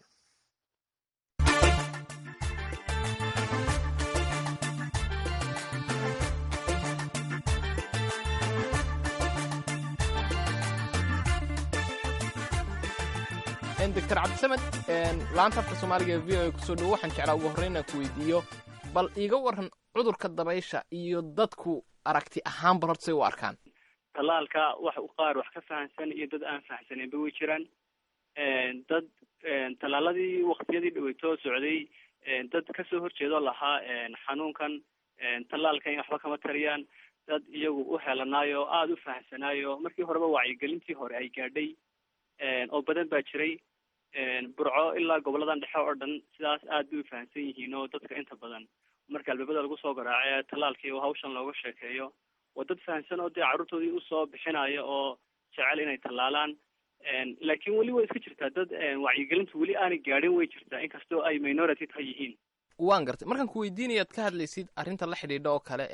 doctor cabdisamed laanta afka soomaaliga ee v o a kusoo dhowo waxaan jeclaa ugu horreyn inaan ku weydiiyo bal iiga waran cudurka dabaysha iyo dadku aragti ahaan bal horta say u arkaan tallaalka wax qaar wax ka fahamsan iyo dad aan fahamsaneenba way jiraan dad tallaaladii waktiyadii dhaweytoo socday dad kasoo horjeedoo lahaa xanuunkan tallaalkan in waxba kama tariyaan dad iyagu u helanaayo aada u fahamsanaayo markii horeba wacyigelintii hore ay gaadhay oo badan baa jiray burco ilaa goboladan dhexe oo dhan sidaas aad bay u fahamsan yihiin oo dadka inta badan marka albaabada lagu soo garaace tallaalkii oo hawshan looga sheekeeyo waa dad fahamsan oo dee carruurtoodii usoo bixinaya oo jecel inay tallaalaan laakiin weli way iska jirtaa dad wacyigelintu weli aanay gaadhin way jirtaa inkastoo ay minority tahay yihiin waan gartay markaan ku weydiinayaad ka hadlaysid arrinta la xidhiidha oo kale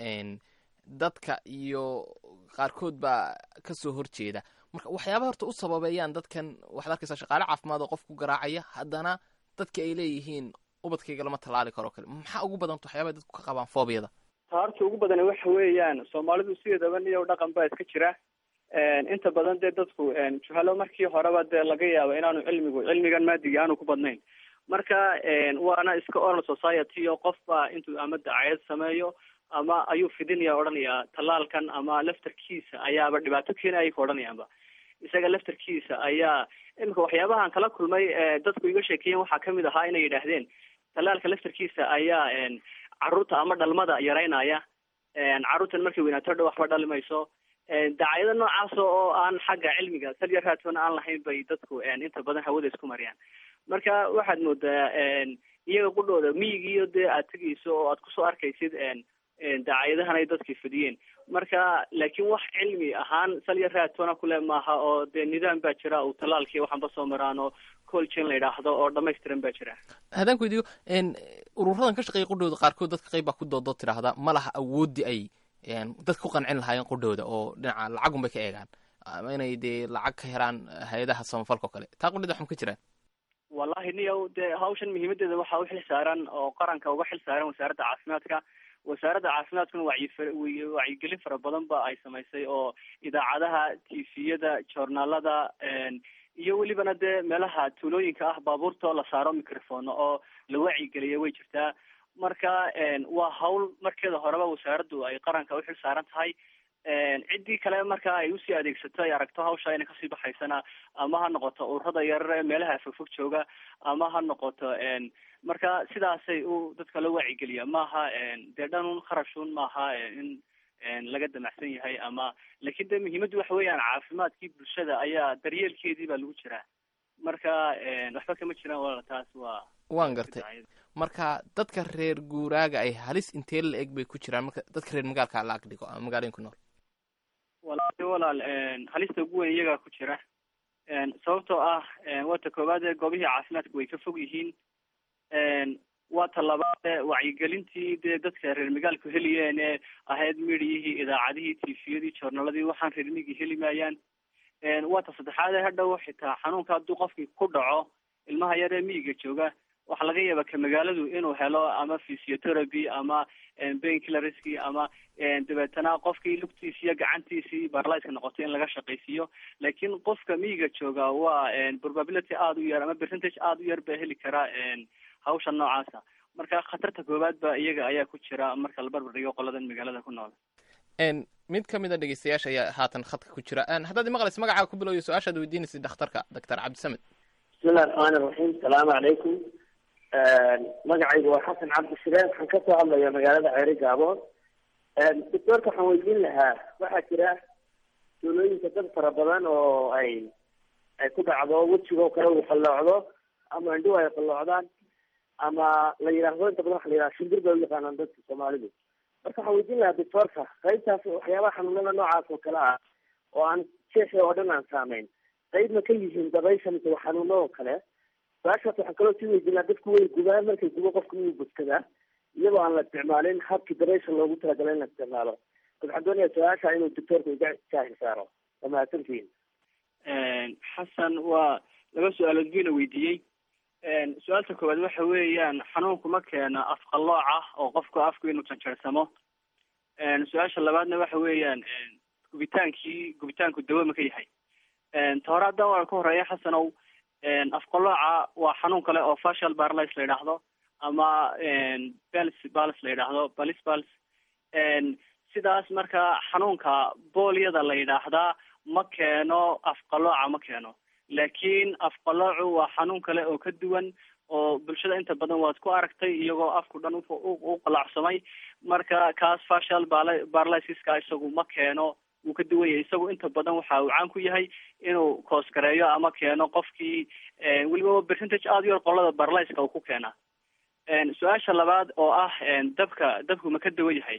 dadka iyo qaarkood baa kasoo horjeeda marka waxyaaba horta u sababeeyaan dadkan waxaad arkaysaa shaqaale caafimaad oo qof ku garaacaya haddana dadka ay leeyihiin ubadkayga lama tallaali karo kale maxaa ugu badanta waxyaabay dadku ka qabaan foobiyada taarta ugu badan waxa weeyaan soomaalidu sideedaba niyow dhaqan baa iska jira inta badan dee dadku juhalo markii horeba dee laga yaabo inaanu cilmigu cilmigan maadiga aanu ku badnayn marka waana iska oral society oo qofba intuu ama dacayad sameeyo ama ayuu fidinaya odhanayaa tallaalkan ama laftarkiisa ayaaba dhibaato keenaya ka odhanayaanba isaga laftarkiisa ayaa iminka waxyaabahan kala kulmay dadku iga sheekeeyen waxaa kamid ahaa inay yidhaahdeen tallaalka laftarkiisa ayaa carruurta ama dhalmada yaraynaya carruurtan markay weynaato dhow waxba dhali mayso dacaayado noocaas oo aan xagga cilmiga salya raadfan aan lahayn bay dadku inta badan hawada isku mariyaan marka waxaad moodaa iyaga qudhooda miyigiiyo dee aad tegayso oo aad kusoo arkaysid dacaayadahan ay dadkii fidiyeen marka laakiin wax cilmi ahaan salya raadtona kule maaha oo dee nidaam baa jira uu tallaalkii waxanba soo maraan oo colgin la yidhaahdo oo dhamaystiran baa jira haddaan ku weydiiyo ururadan ka shaqeeya qudhooda qaarkood dadka qayb baa ku doodoo tidhaahda ma laha awooddii ay dadka ku qancin lahaayeen qudhooda oo dhinaca lacagun bay ka eegaan ama inay dee lacag ka helaan hay-adaha samafalka oo kale taa qudhida waxma ka jiraan wallahi niyow dee hawshan muhiimadeeda waxaa u xil saaran oo qaranka uga xil saaran wasaaradda caafimaadka wasaaradda caafimaadkuna wacyi wacyigelin fara badan ba ay samaysay oo idaacadaha tifiyada joornaalada iyo welibana dee meelaha tuulooyinka ah baabuurta la saaro microphone oo la wacyigeliya way jirtaa marka waa hawl markeeda horeba wasaaraddu ay qaranka uxil saaran tahay ciddii kale marka ay usii adeegsato ay aragto hawsha inay kasii baxaysana ama ha noqoto ururada yarar ee meelaha fogfog jooga ama ha noqoto marka sidaasay u dadka loo wacyigeliya maaha dee dhanun kharashun maaha in laga damacsan yahay ama lakin de muhiimaddu waxa weeyaan caafimaadkii bulshada ayaa daryeelkeedii baa lagu jiraa marka waxba kama jiraan walaal taas waa waan gartay marka dadka reer guuraaga ay halis intee la eg bay ku jiraan marka dadka reer magaalka la ag dhigo ama magaalooyin ku nool walahi walaal halista ugu weyn iyagaa ku jira sababtoo ah waa ta koowaad ee goobihii caafimaadka way ka fog yihiin waa ta labaad ee wacyigelintii dee dadka reer magaalku heliyeen ee ahayd midiyihii idaacadihii tifiyadii joornaladii waxaan reer migi heli maayaan waa ta saddexaad ee hadhow xitaa xanuunka hadduu qofkii ku dhaco ilmaha yar ee miyiga jooga waxaa laga yaaba ka magaaladu inuu helo ama physiotherapy ama bainkillerski ama dabeetana qofkii lugtiisi iyo gacantiisii barlyska noqoto in laga shaqaysiiyo laakiin qofka miyiga jooga waa probability aada u yar ama percentage aada u yar baa heli karaa hawsha noocaasa marka khatarta koowaad ba iyaga ayaa ku jira marka la barbar dhigo qoladan magaalada ku nool mid ka mid a dhegeystayaasha ayaa haatan khadka ku jira haddaad imaqlaysa magacaaga ku bilowyo su-aashaad weydiinaysa dhakhtarka doctor cabdisamed bismillahi raxmaani raxiim salaamu calaykum magacaygu waa xasan cabdishireen waxaan kasoo hadlaya magaalada ceeri gaaboon doctoorka waxaan weydiin lahaa waxaa jira tuulooyinka dad fara badan oo ay ay ku dhacdo wejigoo kale uu qalloocdo ama indhuhu ay qalloocdaan ama la yidhaahdo inta badan waxa la yidhaha shimbir bay u yaqaanaan dadka soomaalidu marka waxaan weydiin lahaa doctoorka qaybtaas waxyaabaha xanuunada noocaas oo kale ah oo aan jeexi oo dhan aan saameyn qayb ma ka yihiin dabaysha mise waa xanuuno oo kale su-aashaas waxaan kaloo sii weydiinaa dadku way gubaan markay gubo qofka inuu bogsadaa iyadoo aan la isticmaalin habkii dabaysha loogu talagalay in la isticmaalo bas waxaan doonayaa su-aasha inuu doctoorka iga jaahil saaro waa mahadsantihiin xasan waa laba su-aalood buyna weydiiyey su-aalta koowaad waxa weeyaan xanuunku ma keena afqalooc ah oo qofku afku inuu janjeersamo su-aasha labaadna waxa weeyaan gubitaankii gubitaanku dawo ma ka yahay ta hore haddaan waa ka horeeya xasanow afqalooca waa xanuun kale oo facial paralysis la yidhaahdo ama bals bals la yidhaahdo balis bals sidaas marka xanuunka boolyada la yidhaahdaa ma keeno afqalooca ma keeno laakiin afqaloocu waa xanuun kale oo ka duwan oo bulshada inta badan waad ku aragtay iyagoo afku dhan u qalaacsamay marka kaas facial paralysiska isagu ma keeno wuu ka duwan yahay isagu inta badan waxa uu caan ku yahay inuu koosgareeyo ama keeno qofkii weliba percentage aada u yar qolada paralyska uu ku keena su-aasha labaad oo ah dabka dabku ma ka duwan yahay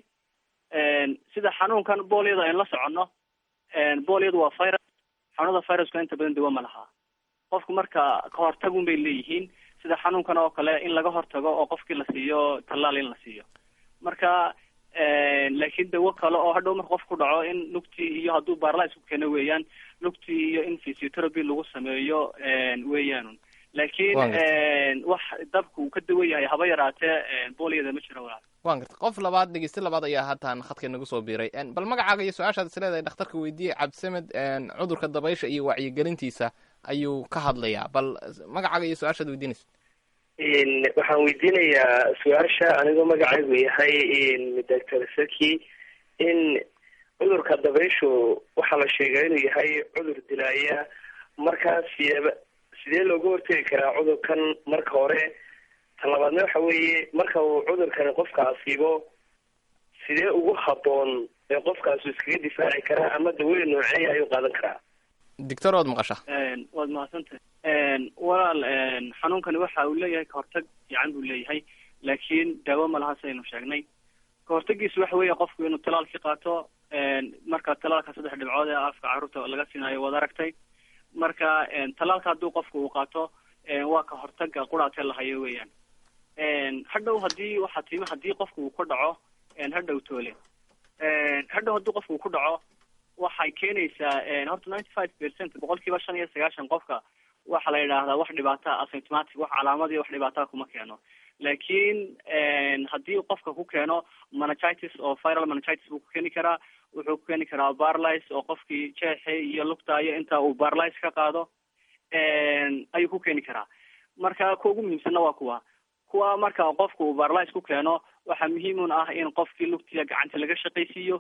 sida xanuunkan boolyada aynu la soconno boolyadu waa virus xanuunada viruska inta badan dawo ma laha qofku marka kahortagun bay leeyihiin sida xanuunkan oo kale in laga hortago oo qofkii la siiyo tallaal in la siiyo marka laakiin dawo kale oo hadhow marka qof ku dhaco in lugtii iyo hadduu barlis ku keeno weeyaan lugtii iyo in physiotherapy lagu sameeyo weeyaanun laakiin wax dabku uu ka dawan yahay haba yaraatee boolyada ma jiro walaal waan garta qof labaad dhegeyste labaad ayaa haatan khadka inagu soo biiray bal magacaaga iyo su-aashaad is leedahay dhakhtarka weydiiyey cabdisamed cudurka dabaysha iyo wacyigelintiisa ayuu ka hadlayaa bal magacaaga iyo su-aashaad weydiinaysa waxaan weydiinayaa su-aasha anigoo magacaygu yahay doctor saki in cudurka dabayshu waxaa la sheegaa inuu yahay cudur dilaaya markaas sideeba sidee looga hortegi karaa cudurkan marka hore talabaadna waxa weeye marka uu cudurkani qofka asiibo sidee ugu haboon ee qofkaasu iskaga difaaci karaa ama dawooyin nooceeya ayuu qaadan karaa doctor waad maqasha waad mahadsantahay walaal xanuunkani waxa uu leeyahay kahortag fiican buu leeyahay laakiin daawo ma laha sidaynu sheegnay kahortagiisu waxa weeye qofku inuu talaalkii qaato marka talaalka saddex dhibcood ee afka carruurta laga siinayo waad aragtay marka talaalka hadduu qofku uu qaato waa ka hortaga quraatee lahayo weeyaan hadhow haddii waxaa timi haddii qofku uu ku dhaco hadhow toole hadhow haddii qofku uu ku dhaco waxay keenaysaa horta ninety five percent boqolkiiba shan iyo sagaashan qofka waxa la yidhaahdaa wax dhibaata asymptomatic wax calaamadiyo wax dhibaataa kuma keeno laakiin haddii qofka ku keeno meningitis oo viral meningitis buu ku keeni karaa wuxuu ku keeni karaa barlis oo qofkii jeexi iyo lugtaayo inta uu barlis ka qaado ayuu ku keeni karaa marka kuwa ugu muhiimsanna waa kuwa kuwa marka qofku uu barlis ku keeno waxaa muhiimun ah in qofkii lugtiya gacanta laga shaqaysiiyo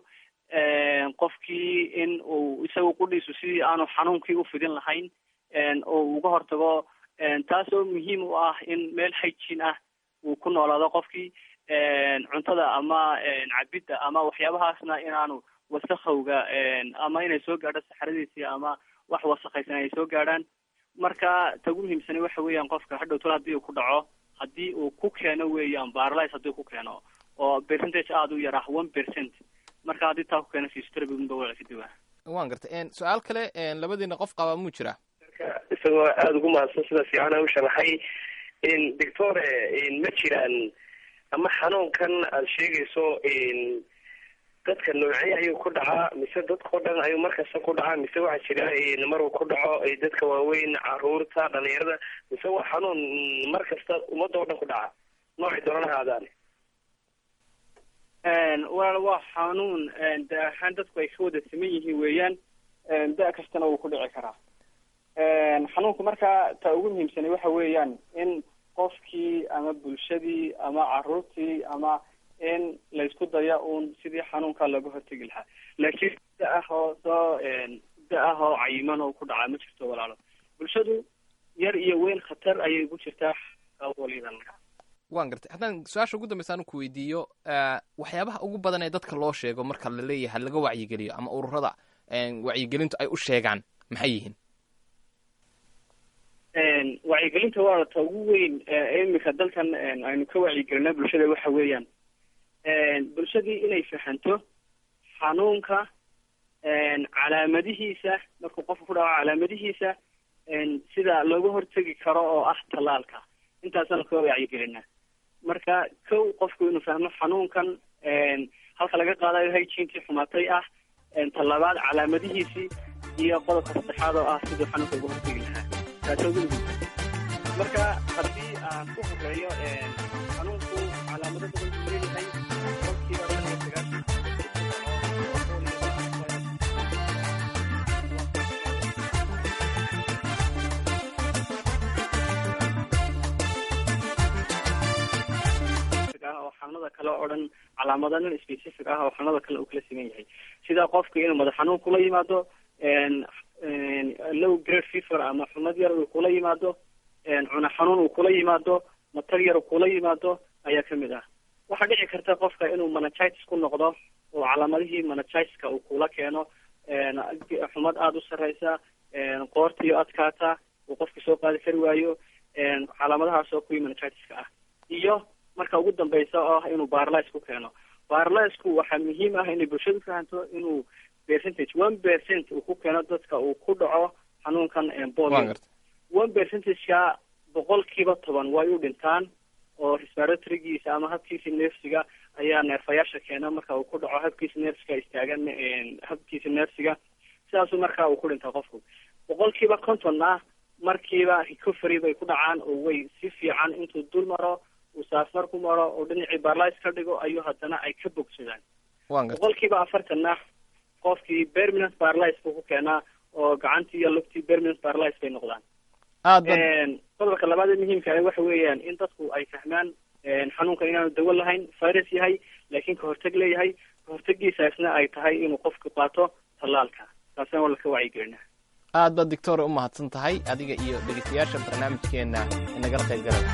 qofkii in uu isagu qudhiisu sidii aanu xanuunkii ufidin lahayn oo uga hortago taas oo muhiim u ah in meel hygiene ah uu ku noolaado qofkii cuntada ama cabidda ama waxyaabahaasna inaanu wasakowga ama inay soo gaadho saxaradiisii ama wax wasakhaysan ay soo gaadhaan marka ta ugu muhiimsani waxa weeyaan qofka hadhow tol hadii uu ku dhaco haddii uu ku keeno weeyaan barlis haddii ku keeno oo percentage aada u yar ah one percent marka haddii taa ku keeno physiotherapy waa ka duwaa waan gartay su-aal kale labadiina qof qaba muu jiraa isagoo aada ugu mahadsan sida fiican u sharaxay doctore ma jiraan ama xanuunkan aada sheegayso dadka noocee ayuu ku dhacaa mise dadkao dhan ayuu markasta ku dhacaa mise waxaa jira maruu ku dhaco dadka waaweyn caruurta dhalinyarada mise waa xanuun mar kasta ummadda o dhan ku dhaca noocay doonan ahaadaan walaal waa xanuun da ahaan dadku ay ka wada siman yihiin weeyaan da kastana wuu ku dhici karaa xanuunku markaa ta ugu muhiimsanay waxa weeyaan in qofkii ama bulshadii ama caruurtii ama in laysku daya uun sidii xanuunka looga hortegi lahaa laakiin da ah oo soo da ah oo cayiman oo ku dhacaa ma jirto walaalo bulshadu yar iyo weyn khatar ayay ku jirtaa walidan waan gartay haddaan su-aasha ugu dambaysa anu ku weydiiyo waxyaabaha ugu badan ee dadka loo sheego marka la leeyahay laga wacyigeliyo ama ururada wacyigelintu ay u sheegaan maxay yihiin wacyigelinta waa ta ugu weyn imika dalkan aynu ka wacyigelina bulshada waxa weeyaan bulshadii inay fahanto xanuunka calaamadihiisa markuu qofka ku dhaco calaamadihiisa sida looga hortegi karo oo ah tallaalka intaasaan ka wacyigelina marka kow qofku inuu fahmo xanuunkan halka laga qaadayo hygiinkii xumatay ah talabaad calaamadihiisii iyo qodobka saddexaad oo ah siduu xanuunka uga hortegi lahaa taasoo ugu muhiimsan marka haddii aan ku horeeyo xanuunku calaamado badan buu leeyahay qofkiiba shan iyo sagaashan oo xanuunada kale oo dhan calaamado nin specific ah oo xanuunada kale uu kala siman yahay sida qofka inuu madax xanuun kula yimaado low grade fever ama xumad yar uu kula yimaado cuna xanuun uu kula yimaado matar yar uu kula yimaado ayaa kamid ah waxaa dhici karta qofka inuu meningitis ku noqdo oo calaamadihii meningitiska uu kula keeno xumad aada u sareysa qoortiyo adkaata uu qofka soo qaadi kari waayo calaamadahaas oo kuwii meningitiska ah iyo marka ugu dambeysa oo ah inuu barlis ku keeno barlisku waxaa muhiim ah inay bulshadu fahanto inuu percentage one percent uu ku keeno dadka uu ku dhaco xanuunkan polio one percentageka boqolkiiba toban way u dhintaan oo respiratorigiisa ama habkiisa neefsiga ayaa neerfayaasha keena marka uu ku dhaco habkiisa neefsiga istaagan habkiisa neefsiga sidaasuu marka uu ku dhintaa qofku boqolkiiba konton ah markiiba recovery bay ku dhacaan oo way si fiican intuu dul maro uu saafmar ku maro oo dhinacii barlis ka dhigo ayuu haddana ay ka bogsadaan boqolkiiba afartanna qofkii permanent barlis buu ku keenaa oo gacantii iyo lugtii permanent barlis bay noqdaan qodobka labaad ee muhiimka ah waxa weeyaan in dadku ay fahmaan xanuunkan inaanu dawo lahayn virus yahay laakiin kahorteg leeyahay kahortegiisaasna ay tahay inuu qofku qaato tallaalka taasna waa laka wacyigelina aad baad doctora u mahadsan tahay adiga iyo dhegeystayaasha barnaamijkeena inagala qayb galay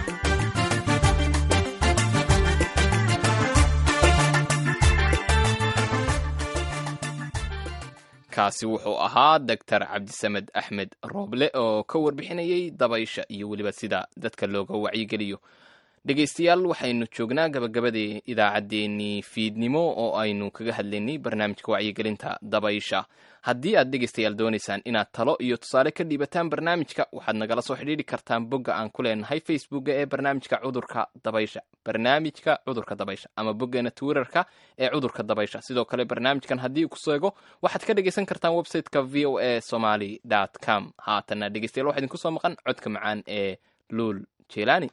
kaasi wuxuu ahaa doctor cabdisamed axmed rooble oo ka warbixinayay dabaysha iyo weliba sida dadka looga wacyigeliyo dhegaystayaal waxaynu joognaa gabagabadii idaacaddeenii fiidnimo oo aynu kaga hadlaynay barnaamijka wacyigelinta dabaysha haddii aad dhegaystayaal doonaysaan inaad talo iyo tusaale ka dhiibataan barnaamijka waxaad nagala soo xidhiidhi kartaan bogga aan ku leenahay facebooka ee barnaamijka cudurka dabaysha barnaamijka cudurka dabaysha ama boggeena twitterka ee cudurka dabaysha sidoo kale barnaamijkan haddii ku seego waxaad ka dhegaysan kartaan websiteka v o a somaly com haatanna dhegaystayaal waxaa idinku soo maqan codka macaan ee luul jelani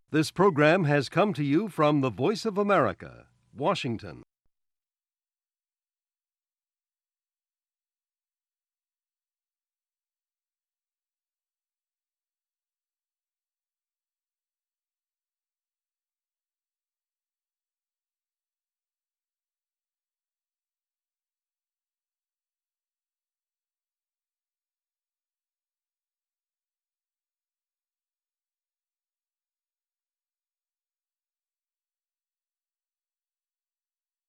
This program has come to you from the Voice of America, Washington.